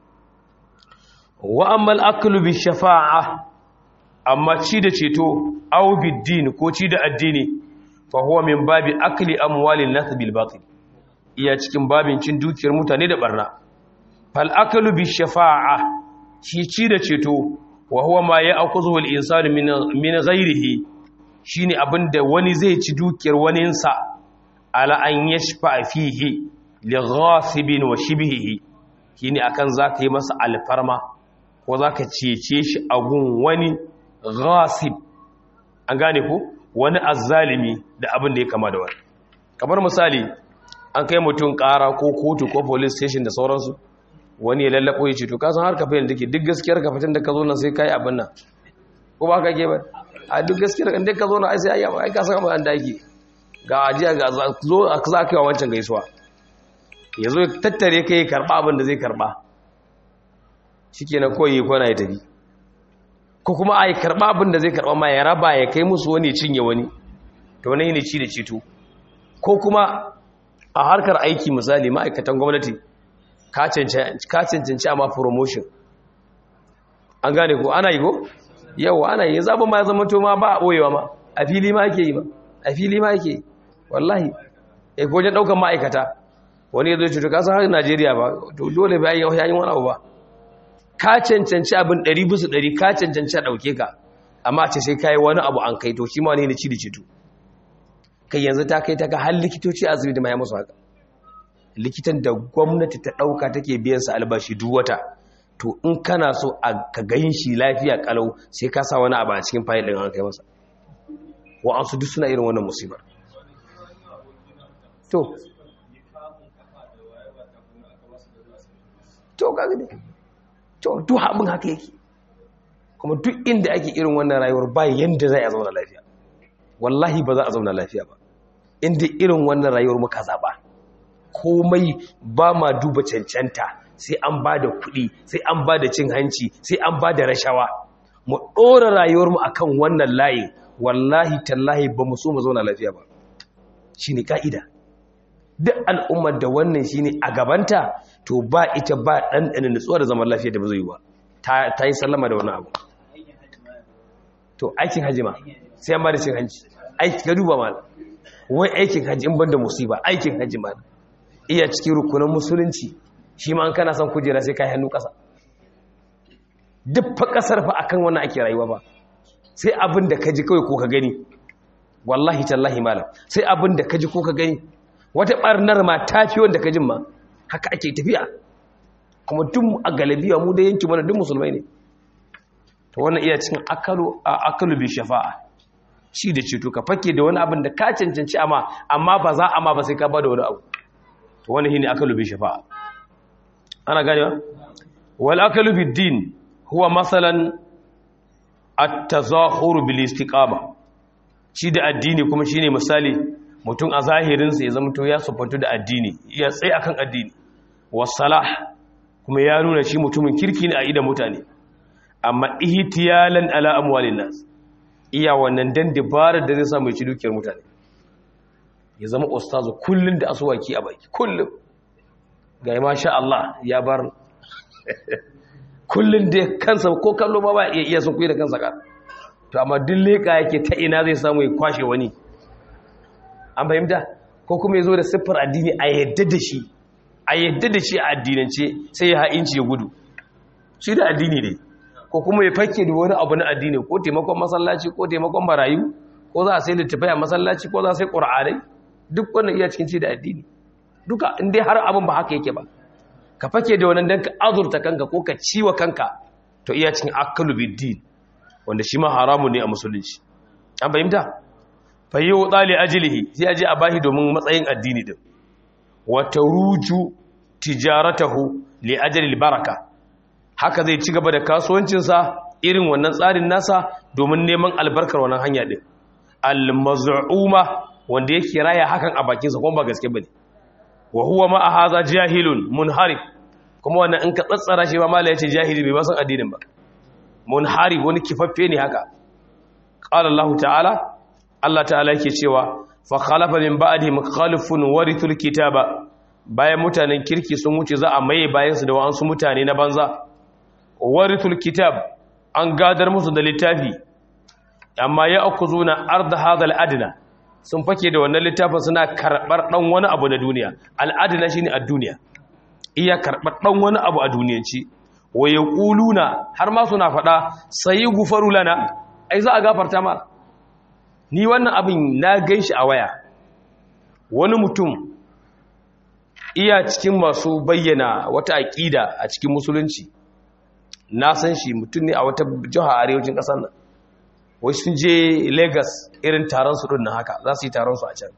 wa amma al-aklu bi shafa'a amma ci da ceto aw bid-din ko ci da addini fa huwa min babi akli amwalin nas bil batil iya cikin babin cin dukiyar mutane da barna fal aklu bi shafa'a shi ci da ceto wa huwa ma ya'khudhu al insanu min min ghayrihi shine abinda wani zai ci dukiyar waninsa ala an yashfa fihi li ghasibin wa shibhihi shine akan zaka yi masa alfarma ko zaka cece shi a gun wani ghasib an gane ko wani azzalimi da abin da ya kama da wani kamar misali an kai mutum kara ko kotu ko police station da sauransu wani ya lallako ya ce to kasan har kafin da take duk gaskiyar ka fitin da ka zo nan sai kai abin nan ko ba ka ke ba a duk gaskiyar ka ka zo nan ai sai ai ai ka san abin da yake ga ajiya ga zo za ka yi wa wancan gaisuwa ya zo tattare kai karba abin da zai karba shikenan koyi kwana ya tafi ko kuma a yi karɓa abin da zai karɓa ma ya raba ya kai musu wani cinye wani to wani ne ci da cito ko kuma a harkar aiki misali ma'aikatan gwamnati ka cancanci amma promotion an gane ko ana yi ko yau ana yi zaɓin ma ya zama to ma ba a ɓoyewa ma a fili ma ake yi ma a fili ma ake yi wallahi ya wajen ɗaukan ma'aikata wani ya zo cuta kasan har najeriya ba to dole bayan yau yayin wani abu ba ka cancanci abin ɗari bisa ɗari ka cancanci a ɗauke ka amma ce sai ka yi wani abu an kai to shi ma wani ne ci da cito kai yanzu ta kai ta ga har likitoci a asibiti ma ya musu haka likitan da gwamnati ta ɗauka take biyan sa albashi duk wata to in kana so a ka gayin shi lafiya kalau sai ka sa wani abu a cikin fayil ɗin an kai masa wa'ansu duk suna irin wannan musibar to to kaga dai to duk abin haka yake kuma duk inda ake irin wannan rayuwar ba yanda zai a zauna lafiya wallahi ba za a zauna lafiya ba inda irin wannan rayuwar muka zaba komai ba ma duba cancanta sai an ba da kuɗi sai an ba da cin hanci sai an ba da rashawa mu ɗora rayuwarmu a kan wannan layi wallahi tallahi ba mu so mu zauna lafiya ba shi ne ƙa'ida duk al'ummar da wannan shi ne a gabanta to ba ita ba ɗanɗanin nutsuwa da zaman lafiya da ba zai yi ba ta yi sallama da wani abu to aikin hajji ma sai an ba da cin hanci aiki ga duba ma wai aikin hajji in ban da musiba aikin hajji ma iya cikin rukunan musulunci shi ma an kana son kujera sai kai hannu ƙasa duk fa ƙasar fa akan wannan ake rayuwa ba sai abin da ka ji kawai ko ka gani wallahi tallahi malam sai abin da ka ji ko ka gani wata ɓarnar ma ta fi wanda ka jin ma haka ake tafiya kuma duk a galabiya mu da yanki mana duk musulmai ne to wannan iya cikin akalu a akalu bi shafa'a shi da ceto ka fake da wani abin da ka cancanci amma amma ba za a ma ba sai ka ba da wani abu to wannan shine akalu bi shafa'a ana gane wal akalu bid din huwa masalan at-tazahuru bil istiqama shi da addini kuma shine misali mutum a zahirin sa ya zama to ya sufantu da addini ya tsaye akan addini was-salah kuma ya nuna shi mutumin kirki ne a idan mutane amma ihtiyalan ala amwalin nas iya wannan dan dabarar da zai samu ci dukiyar mutane ya zama ustazu kullun da asuwaki a baki kullun ga masha Allah ya bar kullun da kansa ko kallo ma ba iya iya sun kuyi da kansa ka to amma duk leka yake ta ina zai samu ya kwashe wani an fahimta ko kuma ya zo da siffar addini a yadda da shi a yadda da shi a addinance sai ya ha'inci ya gudu shi da addini ne ko kuma ya fake da wani abu na addini ko taimakon masallaci ko taimakon marayu ko za a sai littafai a masallaci ko za a sai ƙura'anai duk wannan iya cikin ci da addini duka inda har abin ba haka yake ba ka fake da wannan don ka azurta kanka ko ka ciwa kanka to iya cikin akalu biddin wanda shi ma haramun ne a musulunci an fahimta fa yi wa tsali ajilihi sai aje a bashi domin matsayin addini din wata ruju tijaratahu li ajalil baraka haka zai ci gaba da kasuwancinsa irin wannan tsarin nasa domin neman albarkar wannan hanya din al-maz'uma wanda yake raya hakan a bakinsa kuma ba gaske bane wa huwa ma hadha jahilun munharif kuma wannan in ka tsatsara shi ba mallai yace jahili bai ba san addinin ba munhari wani kifaffe ne haka qala Allah ta'ala Allah ta'ala yake cewa fa khalafa min ba'di mukhalifun warithul kitaba bayan mutanen kirki sun wuce za a maye bayan su da wa'ansu mutane na banza warithul kitab an gadar musu da littafi amma ya akuzuna arda hadal adna sun fake da wannan littafin suna karbar dan wani abu na duniya al adna shine a duniya iya karbar dan wani abu a duniyanci wa yaquluna har ma suna fada sai gufaru lana ai za a gafarta ma ni wannan abin na ganshi a waya wani mutum iya cikin masu bayyana wata aqida a cikin musulunci na san shi mutum ne a wata jiha arewacin ƙasar nan wai sun je lagos irin taron su ɗin na haka za su yi taron su a can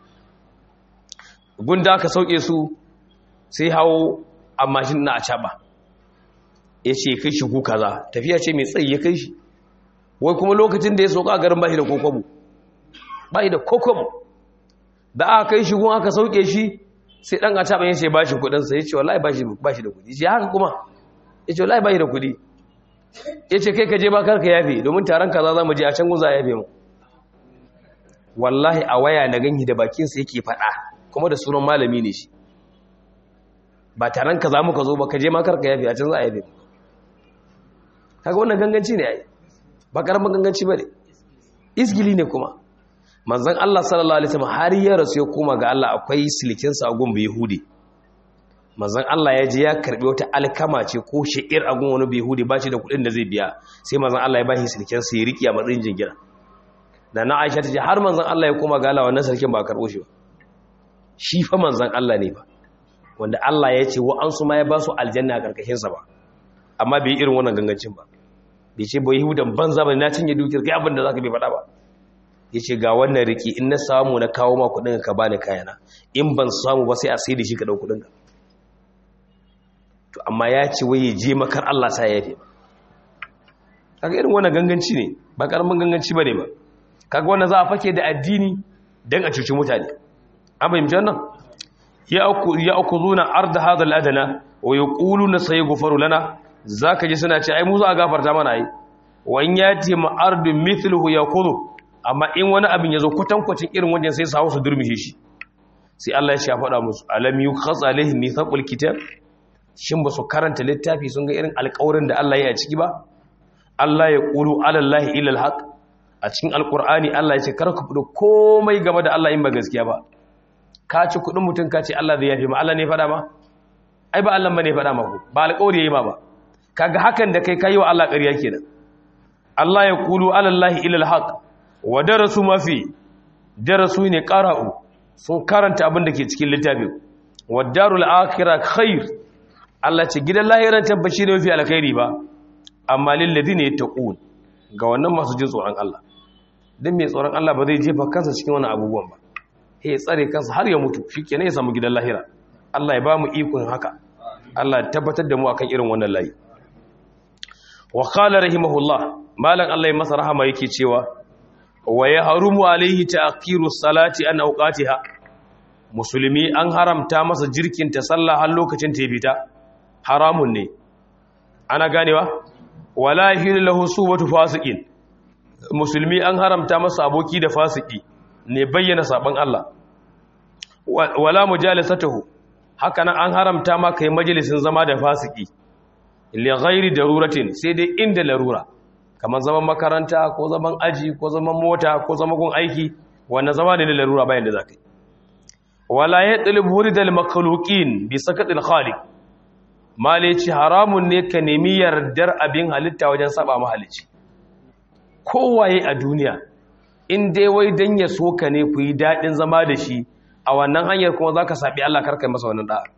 gunda aka sauke su sai hawo a mashin na a caɓa ya ce kai shi ku kaza tafiya ce mai tsayi ya kai shi wai kuma lokacin da ya sauka a garin bashi da kokobo bashi da kokobo da aka kai shi gun aka sauke shi sai ɗan a caɓa ya ce ba shi kuɗinsa ya ce wallahi ba shi da kuɗi ya haka kuma ya ce wallahi bai da kudi ya ce kai ka je ba karka yafe domin taron kaza za mu je a can guza yafe mu wallahi a waya na ganyi da bakinsa yake faɗa kuma da sunan malami ne shi ba taron kaza muka zo ba ka je ma karka yafe a can za a yafe kaga wannan ganganci ne ai ba karamin ganganci ba ne isgili ne kuma manzon Allah sallallahu alaihi wasallam har ya rasu ya koma ga Allah akwai silikinsa a gumbi yahudi manzon Allah ya je ya karbi wata alkama ce ko sha'ir a gun wani bihudi ba shi da kuɗin da zai biya sai manzon Allah ya ba shi sirkin sai riki a matsayin jingira da na Aisha ta ce har manzon Allah ya koma gala wannan sarkin ba karbo shi ba shi fa manzon Allah ne ba wanda Allah ya ce wa an su ma ya ba su aljanna a karkashin sa ba amma bai irin wannan gangancin ba bai ce ba yahudan banza ba na cinye dukiyar kai abin da zaka bai faɗa ba yace ga wannan riki in na samu na kawo ma kuɗin ka bani kayana in ban samu ba sai a sai da shi ka dau kuɗin ka to amma ya ce wai ya je makar Allah sa ya yafe kaga irin wannan ganganci ne ba karamin ganganci bane ba kaga wannan za a fake da addini dan a cuci mutane an bayyana wannan ya aku ya akuzuna arda hadha al-adna wa yaquluna sayghfaru lana zaka ji suna ce ai mu za a gafarta mana ai wa in yati ma ardu mithluhu yaqulu amma in wani abin yazo kwatankwacin irin wajen sai su hawo su durmishe shi sai Allah ya ce ya faɗa musu alam yukhaz alaihim mithaqul kitab shin ba su karanta littafi sun ga irin alkawarin da Allah ya yi a ciki ba Allah ya ƙulu alallahi ilal haq a cikin alkur'ani Allah ya ce kar ku fito komai game da Allah in ba gaskiya ba ka ci kuɗin mutum ka ce Allah zai yafe ma Allah ne faɗa ma ai ba Allah ba ne faɗa ma ku ba alƙawari yayi ma ba kaga hakan da kai kai wa Allah ƙarya kenan Allah ya ƙulu alallahi ilal haq wa darasu ma fi darasu ne qara'u sun karanta abin da ke cikin littafin wa darul akhirah khair Allah ce gidan lahiran tabbaci ne mafi alkhairi ba amma lillazi ne taqun ga wannan masu jin tsoron Allah dan mai tsoron Allah ba zai jefa kansa cikin wani abubuwan ba sai ya tsare kansa har ya mutu shikenan ya samu gidan lahira Allah ya ba mu ikon haka Allah ya tabbatar da mu akan irin wannan layi wa qala rahimahullah malan Allah ya masa rahama yake cewa wa yahrumu alaihi ta'khiru salati an awqatiha musulmi an haramta masa jirkin ta sallah har lokacin ta fita haramun ne ana ganewa wala hilu lahu subatu fasiqin musulmi an haramta masa aboki da fasiki ne bayyana saban Allah wala mujalisatuhu haka nan an haramta ma kai majalisin zama da fasiki li ghairi daruratin sai dai inda larura kamar zaman makaranta ko zaman aji ko zaman mota ko zaman gun aiki wannan zama ne na larura bayan da zakai wala yatlub huridal makhluqin bi sakatil khaliq male ci haramun ne ka nemi yardar abin halitta wajen saba mahalici kowaye a duniya in dai wai dan ya so ka ne ku yi daɗin zama da shi a wannan hanyar kuma za ka saɓi Allah karkai masa wannan ɗa'a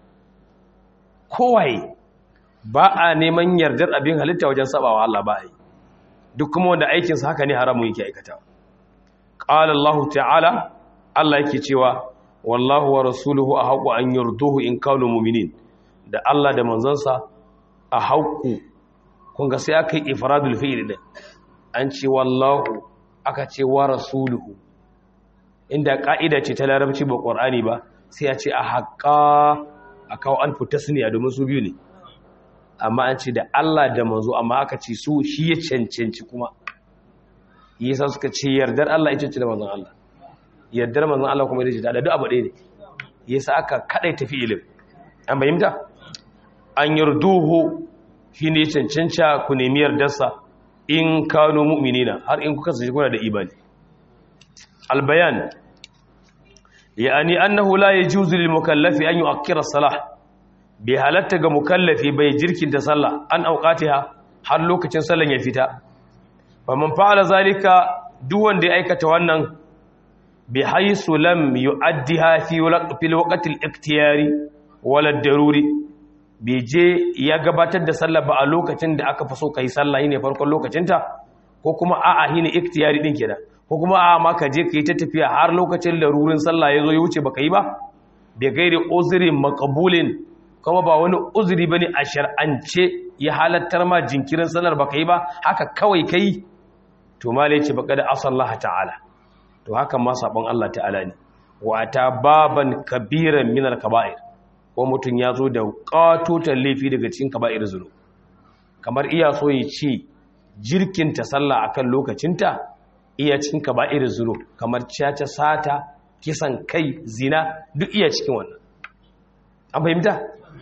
kowaye ba a neman yardar abin halitta wajen saba wa Allah ba a yi duk kuma wanda aikinsa haka ne haramun yake aikata ƙala Allah ta'ala Allah yake cewa wallahu wa rasuluhu a haƙu an yarduhu in kanu muminin da Allah da manzansa a haƙu kunga sai aka yi ifradul fi'il din an ce wallahu aka ce wa rasuluhu inda ka'ida ce ta larabci ba qur'ani ba sai a ce a haƙa a kawo an tasniya domin su biyu ne amma an ce da Allah da manzo amma aka ce su shi ya cancanci kuma yasa suka ce yardar Allah ita ce da manzon Allah yardar manzon Allah kuma ita ce da duk abu ɗaya ne yasa aka kadai tafi ilim an bayyanta an yarduhu shine cancanta ku nemi yardarsa in kanu mu'minina har in kuka sace kuna da imani albayan yani annahu la yajuzu lil mukallafi an yu'akkira as-salah bi halatta ga mukallafi bai jirkin ta sallah an auqatiha har lokacin sallan ya fita faman fa'ala zalika duk wanda ya aikata wannan bi haythu lam yu'addiha fi fil waqti al-ikhtiyari wala daruri bai je ya gabatar da sallah ba a lokacin da aka fi so kai sallah ne farkon lokacinta ko kuma a'a shine ikhtiyari din kenan ko kuma a'a ma ka je kai ta tafiya har lokacin larurin sallah ya zo ya wuce baka yi ba bai gairi uzrin maqbulin kuma ba wani uzuri bane a shar'ance ya halattar ma jinkirin sallar baka yi ba haka kawai kai to mala yace baka da asallaha ta'ala to haka ma sabon Allah ta'ala ne wa ta baban kabiran min al-kaba'ir ko mutun ya zo da qatotan laifi daga cikin kaba'ir zulu kamar iya so ya ce jirkinta sallah akan lokacinta iya cikin kaba'ir zulu kamar caca sata kisan kai zina duk iya cikin wannan an fahimta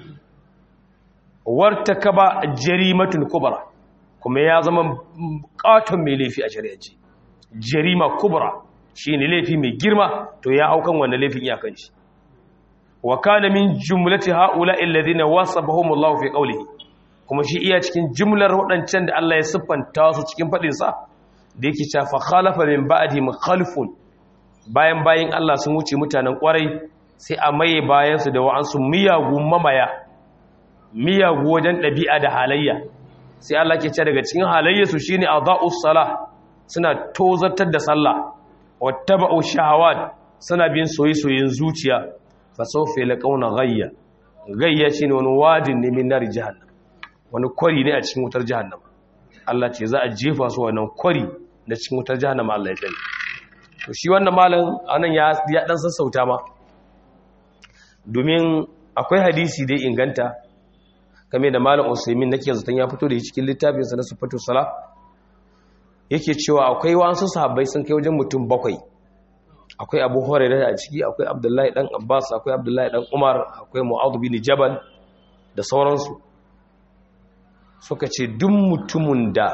warta kaba jarimatun kubra kuma ya zama katon mai laifi a shari'aci jarima kubra shine laifi mai girma to ya haukan wannan laifin iyakan shi wa kana min jumlati haula alladhina wasabahum Allah fi qawlihi kuma shi iya cikin jumlar wadancan da Allah ya siffanta su cikin fadin sa da yake cewa fa khalafa min ba'di mukhalifun bayan bayin Allah sun wuce mutanen kwarai sai a maye bayan su da wa'ansu miyagu mamaya miyagu wajen ɗabi'a da halayya sai Allah ke ce daga cikin halayyarsu shine adha'us salah suna tozartar da sallah wattaba'u shahawat suna bin soyayyen zuciya fa sawfa laqawna ghayya ghayya shine wani wadin ne min nari jahannam wani kwari ne a cikin wutar jahannam Allah ce za a jefa su wannan kwari da cikin wutar jahannam Allah ya tsare to shi wannan malam anan ya ya dan sassauta ma domin akwai hadisi da inganta kame da malam usaimin nake zaton ya fito da shi cikin littafinsa na sufatu sala yake cewa akwai wasu sahabbai sun kai wajen mutum bakwai akwai abu hurairah a ciki akwai abdullahi dan abbas akwai abdullahi dan umar akwai mu'adh bin jabal da sauransu suka ce duk mutumin da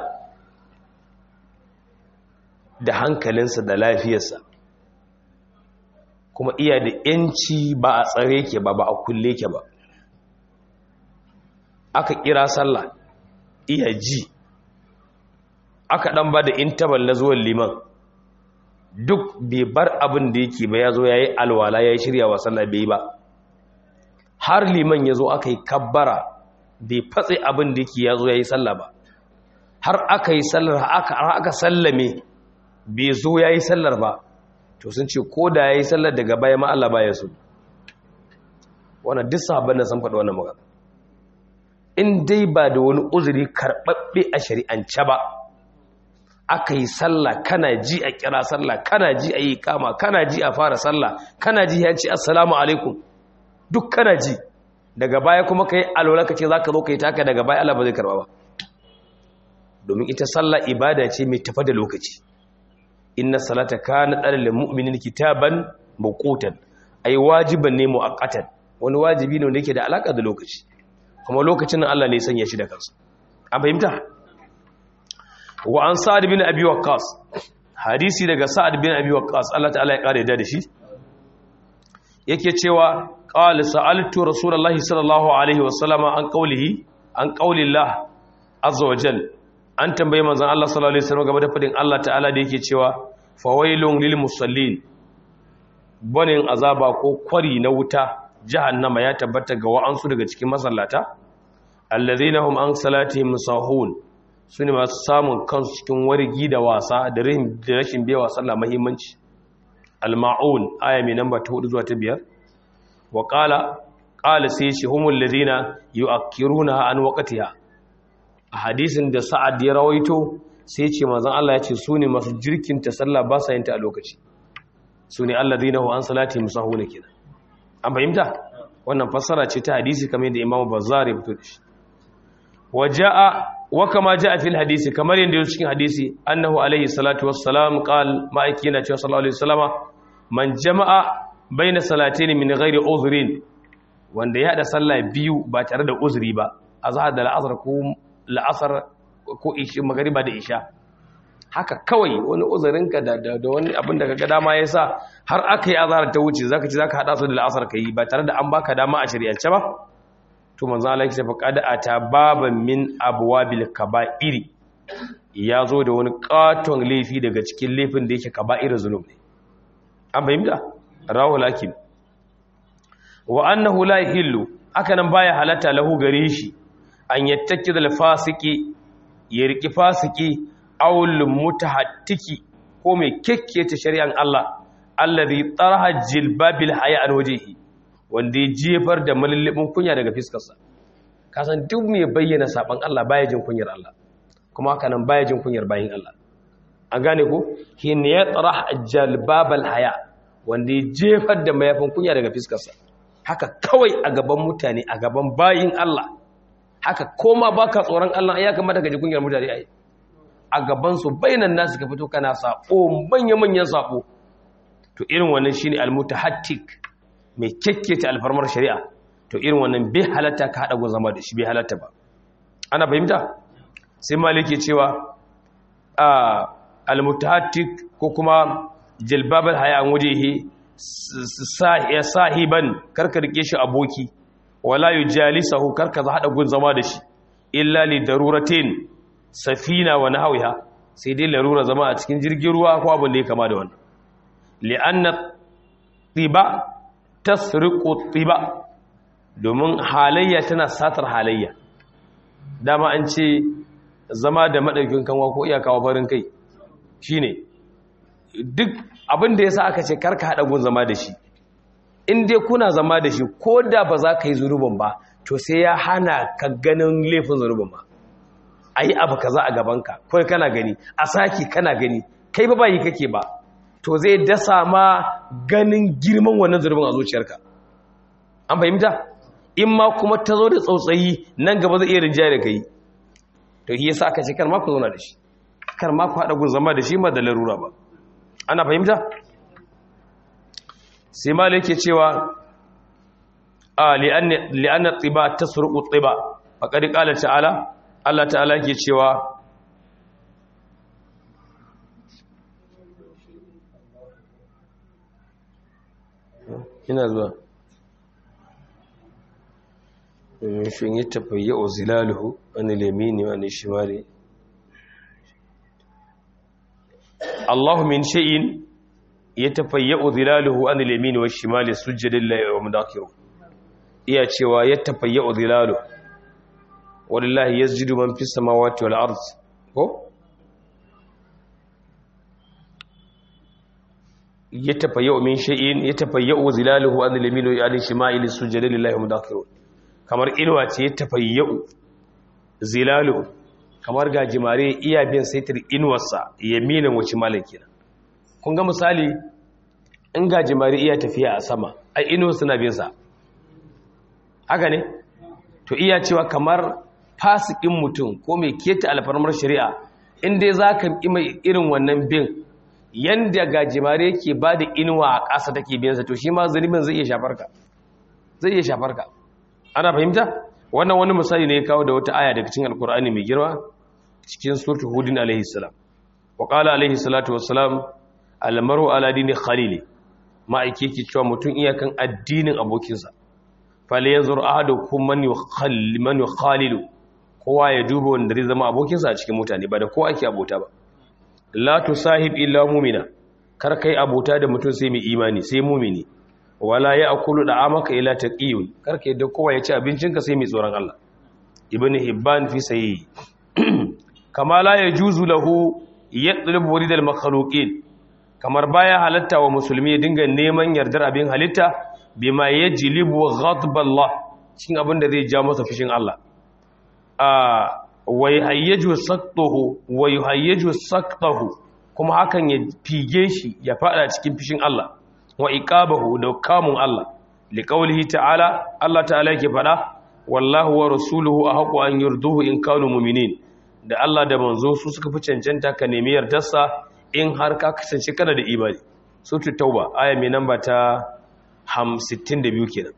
da hankalinsa da lafiyarsa kuma iya da yanci ba a tsare ke ba ba a kulle ke ba aka kira sallah iya ji aka dan ba da intabal na zuwan liman duk bai bar abin da yake ba ya zo ya yi alwala ya yi shirya wa sallah bai ba har liman ya zo aka yi kabbara bai fatse abin da yake ya zo ya yi sallah ba har aka yi sallar har aka sallame bai zo ya yi sallar ba to sun ce ko da ya yi sallar daga baya ma Allah baya so wannan duk sahabban da sun faɗi wannan magana in dai ba da wani uzuri karɓaɓɓe a shari'ance ba aka yi sallah kana ji a kira sallah kana ji a yi kama kana ji a fara sallah kana ji ya ce assalamu alaikum duk kana ji daga baya kuma ka yi alwala ka ce za ka zo ka yi taka daga baya Allah ba zai karɓa ba domin ita sallah ibada ce mai tafa da lokaci inna salata kana dalil mu'minin kitaban mawqutan ai wajiban ne muaqqatan wani wajibi ne wanda yake da alaka da lokaci kuma lokacin nan Allah ne ya sanya shi da kansa an fahimta wa an sa'ad bin abi waqqas hadisi daga sa'ad bin abi waqqas Allah ta'ala ya kare da shi yake cewa qala sa'altu rasulullahi sallallahu alaihi wasallama an qawlihi an qawlillah azza wa jalla an tambaye manzon Allah sallallahu alaihi wasallam game da fadin Allah ta'ala da yake cewa fawailun lil musallin banin azaba ko kwari na wuta jahannama ya tabbata ga wa'ansu daga cikin masallata allazina hum an salatihim sahun sune masu samun kansu cikin wargi da wasa da rashin biyawa sallah muhimmanci al-ma'un aya mai namba ta 4 zuwa ta 5 wa qala qala sai shi humul ladina yu'akkiruna an waqtiha a hadisin da sa'ad ya rawaito sai ce manzon Allah ya ce su ne masu jirkin ta sallah ba sa yin ta a lokaci su ne alladhina hum an salatihim sahun kenan an fahimta wannan fassara ce ta hadisi kamar da imamu bazzar ya fito da shi waja'a wa kama ja'a fil hadisi kamar yanda yake cikin hadisi annahu alaihi salatu wassalam qal ma'aiki na cewa sallallahu alaihi wasallama man jama'a baina salatayn min ghairi uzrin wanda ya hada sallah biyu ba tare da uzuri ba azhar da al'asr ko la'asar ko isha magriba da isha haka kawai wani uzurinka da da wani abin da kaga dama yasa har aka yi azhar ta wuce zaka ci zaka hada su da al'asr kai ba tare da an baka dama a shari'ance ba to manzo Allah yake fa qad ata baban min abwabil kaba'iri ya zo da wani katon laifi daga cikin laifin da yake kaba'ir zulum ne an fahimta rawu lakin wa annahu la yahillu haka nan baya halatta lahu gare shi an yattaki da fasiki ya riki fasiki awul mutahattiki ko mai kekkece shari'an Allah allazi taraha jilbabil haya an wajhihi wanda ya jefar da malallabin kunya daga fiskarsa kasan duk mai bayyana saban Allah baya jin kunyar Allah kuma haka nan baya jin kunyar bayin Allah an gane ko hin ya tsara jalbabal haya wanda ya jefar da mayafin kunya daga fiskarsa haka kawai a gaban mutane a gaban bayin Allah haka koma baka tsoron Allah ya kamata ka ji kunyar mutane ai a gaban su bainan nasu ka fito kana sako manya manyan sako to irin wannan shine almutahattik mai kekkece alfarmar shari'a to irin wannan bai halatta ka haɗa zama da shi bai halatta ba ana fahimta sai maliki cewa a almutahattik ko kuma jilbabal haya an wajehe sahiban karka rike shi aboki wala yujalisahu karka za haɗa gun zama da shi illa li daruratin safina wa nahwiha sai dai larura zama a cikin jirgin ruwa ko abin da ya kama da wannan li'anna tiba tasriqu tiba domin halayya tana satar halayya dama an ce zama da madaukin kanwa ko iya kawo farin kai shine duk abin da yasa aka ce karka hada gun zama da shi in dai kuna zama da shi ko da ba za ka yi zunubin ba to sai ya hana ka ganin laifin zunubin ba a yi abu kaza a gabanka kawai kana gani a saki kana gani kai ba bayi kake ba to zai dasa ma ganin girman wannan zunubin a zuciyarka an fahimta in ma kuma ta zo da tsautsayi nan gaba zai iya rinjaya da kai to shi yasa aka ce kar ma ku zauna da shi kar ma ku haɗa gun zama da shi ma da larura ba ana fahimta sai ma yake cewa a li'anna tsiba ta surƙu tsiba a ƙari ƙalar ta'ala Allah ta'ala ke cewa ina zuwa shin yi tafayya o zilaluhu wani lemini wani shimari Allahu min shay'in yatafayyu dhilaluhu an al-yamin wa ash-shimal sujada lillahi wa mudakiru iya cewa yatafayyu dhilalu wallahi yasjudu man fis samawati wal ard ko yatafayyu min shay'in yatafayyu dhilaluhu an al-yamin wa ash-shimal sujada lillahi wa mudakiru kamar ilwa ce yatafayyu zilaluhu kamar gajimare iya bin saitir inuwarsa yaminin wace malaki na kun ga misali in gajimare iya tafiya a sama ai inuwar suna bin sa haka ne to iya cewa kamar fasikin mutum ko mai keta alfarmar shari'a in dai za ka mai irin wannan bin yanda gajimare yake ba da inuwa a ƙasa take biyansa to shi ma zunubin zai iya shafar ka zai iya shafar ka ana fahimta wannan wani misali ne ya kawo da wata aya daga cikin alkur'ani mai girma cikin surtu hudin alaihi salam wa qala alaihi salatu wassalam almaru ala dini khalili ma'aike yake cewa mutum iyakan addinin abokinsa fal yanzur ahadukum man yukhalli man yukhalilu kowa ya duba wanda zai zama abokinsa a cikin mutane ba da kowa ake abota ba la tusahib illa mu'mina kar kai abota da mutum sai mai imani sai mu'mini wala ya akulu da amaka ila taqiyun kar kai da kowa ya ci abincinka sai mai tsoron Allah ibnu hibban fi sahihi kama la yajuzu lahu yatlub wuridal makhluqin kamar baya halatta wa musulmi ya dinga neman yardar abin halitta bima yajlibu ghadab Allah cikin abin da zai ja masa fushin Allah a wai hayyaju saktahu wai hayyaju saktahu kuma hakan ya fige shi ya fada cikin fushin Allah wa iqabahu da kamun Allah liqaulihi ta'ala Allah ta'ala yake fada wallahu wa rasuluhu ahqqu an yurduhu in kanu mu'minin da Allah da manzo su suka fi cancanta ka nemi yardarsa in har ka kasance kana da imani suratul tauba aya mai namba ta 62 kenan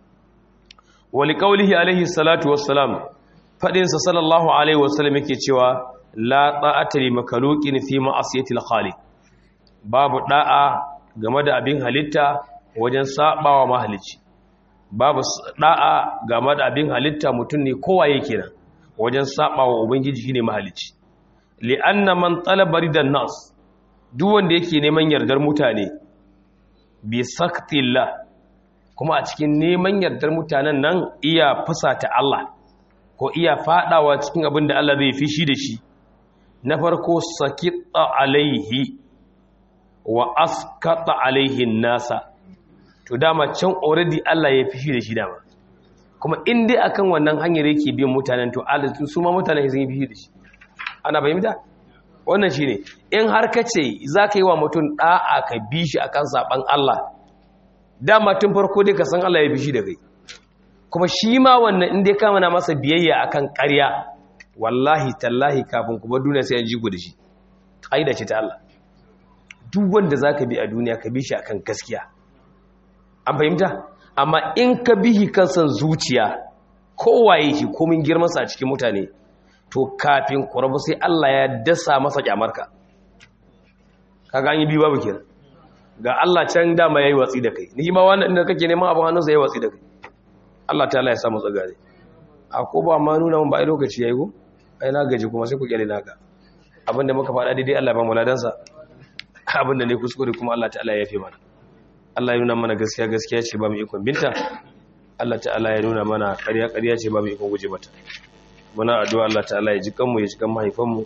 wali qaulihi alaihi salatu wassalam fadin sa sallallahu alaihi wasallam yake cewa la ta'ata li makhluqin fi ma'asiyatil khaliq babu da'a game da abin halitta wajen sabawa mahalicci babu da'a game da abin halitta mutum ne kowa yake nan wajen sabawa ubangiji shine mahalicci li anna man talaba ridan nas duk wanda yake neman yardar mutane bi saktillah kuma a cikin neman yardar mutanen nan iya fusata Allah ko iya fadawa cikin abin da Allah zai fishi da shi na farko sakita alaihi wa askata alaihi nasa to dama can already Allah ya fishi da shi dama kuma in dai akan wannan hanyar yake bin mutanen to Allah su ma mutanen sun yi fishi da shi ana fahimta wannan shine in har kace zaka yi wa mutum da'a ka bi shi akan saban Allah dama tun farko dai ka san Allah ya fishi da kai kuma shi ma wannan in dai ka mana masa biyayya akan ƙarya wallahi tallahi kafin kuma duniya sai an ji da shi ƙaida ce ta Allah duk wanda za ka bi a duniya ka bi shi akan gaskiya an fahimta amma in ka bihi kan san zuciya kowaye shi komin girmansa a cikin mutane to kafin kurabu sai Allah ya dasa masa kyamarka kaga an yi biyu babu kenan ga Allah can dama yayi watsi da kai ni ma wannan inda kake neman abin hannunsa yayi watsi da kai Allah ta'ala ya samu tsagare a ko ba ma nuna mun ba ai lokaci yayi go ai na gaji kuma sai ku kyale naka abinda muka faɗa daidai Allah ba mu ladansa abinda ne kuskure kuma Allah ta'ala ya yafe mana Allah ya nuna mana gaskiya gaskiya ce ba mu ikon binta Allah ta'ala ya nuna mana ƙarya ƙarya ce ba mu ikon guje mata muna addu'a Allah ta'ala ya ji kanmu ya ji kan mahaifanmu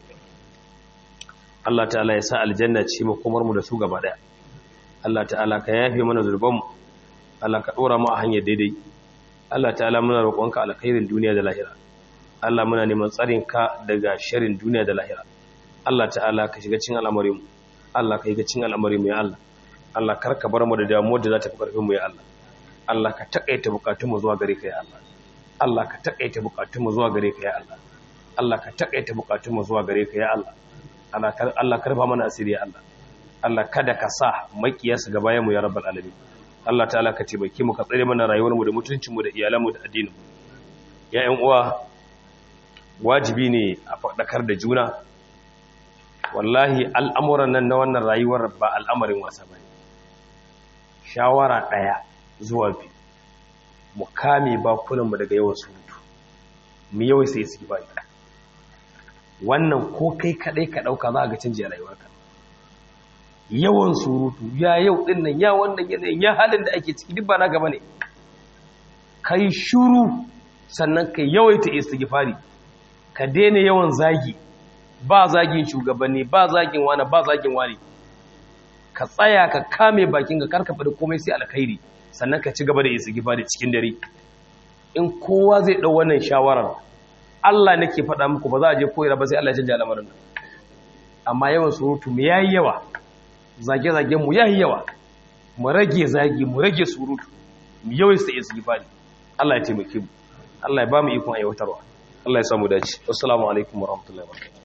Allah ta'ala ya sa aljanna ce mu komar mu da su gaba daya Allah ta'ala ka yafe mana zurbanmu Allah ka dora mu a hanyar daidai Allah ta'ala muna roƙonka alkhairin duniya da lahira Allah muna neman tsarin ka daga sharrin duniya da lahira Allah ta'ala ka shiga cikin al'amarinmu Allah ka yi ga cikin al'amarinmu ya Allah Allah kar ka bar mu da damuwar da za ta fi karfin mu ya Allah Allah ka takaita bukatun mu zuwa gare ka ya Allah Allah ka takaita bukatun mu zuwa gare ka ya Allah Allah ka takaita bukatun mu zuwa gare ka ya Allah Allah Allah karfa mana asiri ya Allah Allah kada ka sa makiyasa ga bayan mu ya rabbal alamin Allah ta'ala ka taimake mu ka tsare mana rayuwar mu da mutuncin mu da iyalan mu da addinin mu ya ƴan uwa wajibi ne a faɗakar da juna wallahi al'amuran nan na wannan rayuwar ba al'amarin wasa ba ne shawara ɗaya zuwa biyu mu kame bakunanmu daga yawan surutu mu yawai sai su ba wannan ko kai kaɗai ka ɗauka za a ga canji a rayuwarka yawan surutu ya yau ɗin nan ya wannan yanayin ya halin da ake ciki duk ba na gaba ne ka yi shuru sannan ka yawaita istighfari ka daina yawan zagi ba zagin shugabanni ba zagin wani ba zagin wani ka tsaya ka kame bakin ka karka faɗi komai sai alkhairi sannan ka ci gaba da istighfari cikin dare in kowa zai ɗau wannan shawarar Allah nake faɗa muku ba za a je koyar ba sai Allah ya canja al'amarin amma yawan surutu mu yayi yawa zage-zagen mu yayi yawa mu rage zagi mu rage surutu mu yawaita istighfari Allah ya taimake mu Allah ya ba mu ikon aiwatarwa Allah ya samu dace assalamu alaikum warahmatullahi wabarakatuh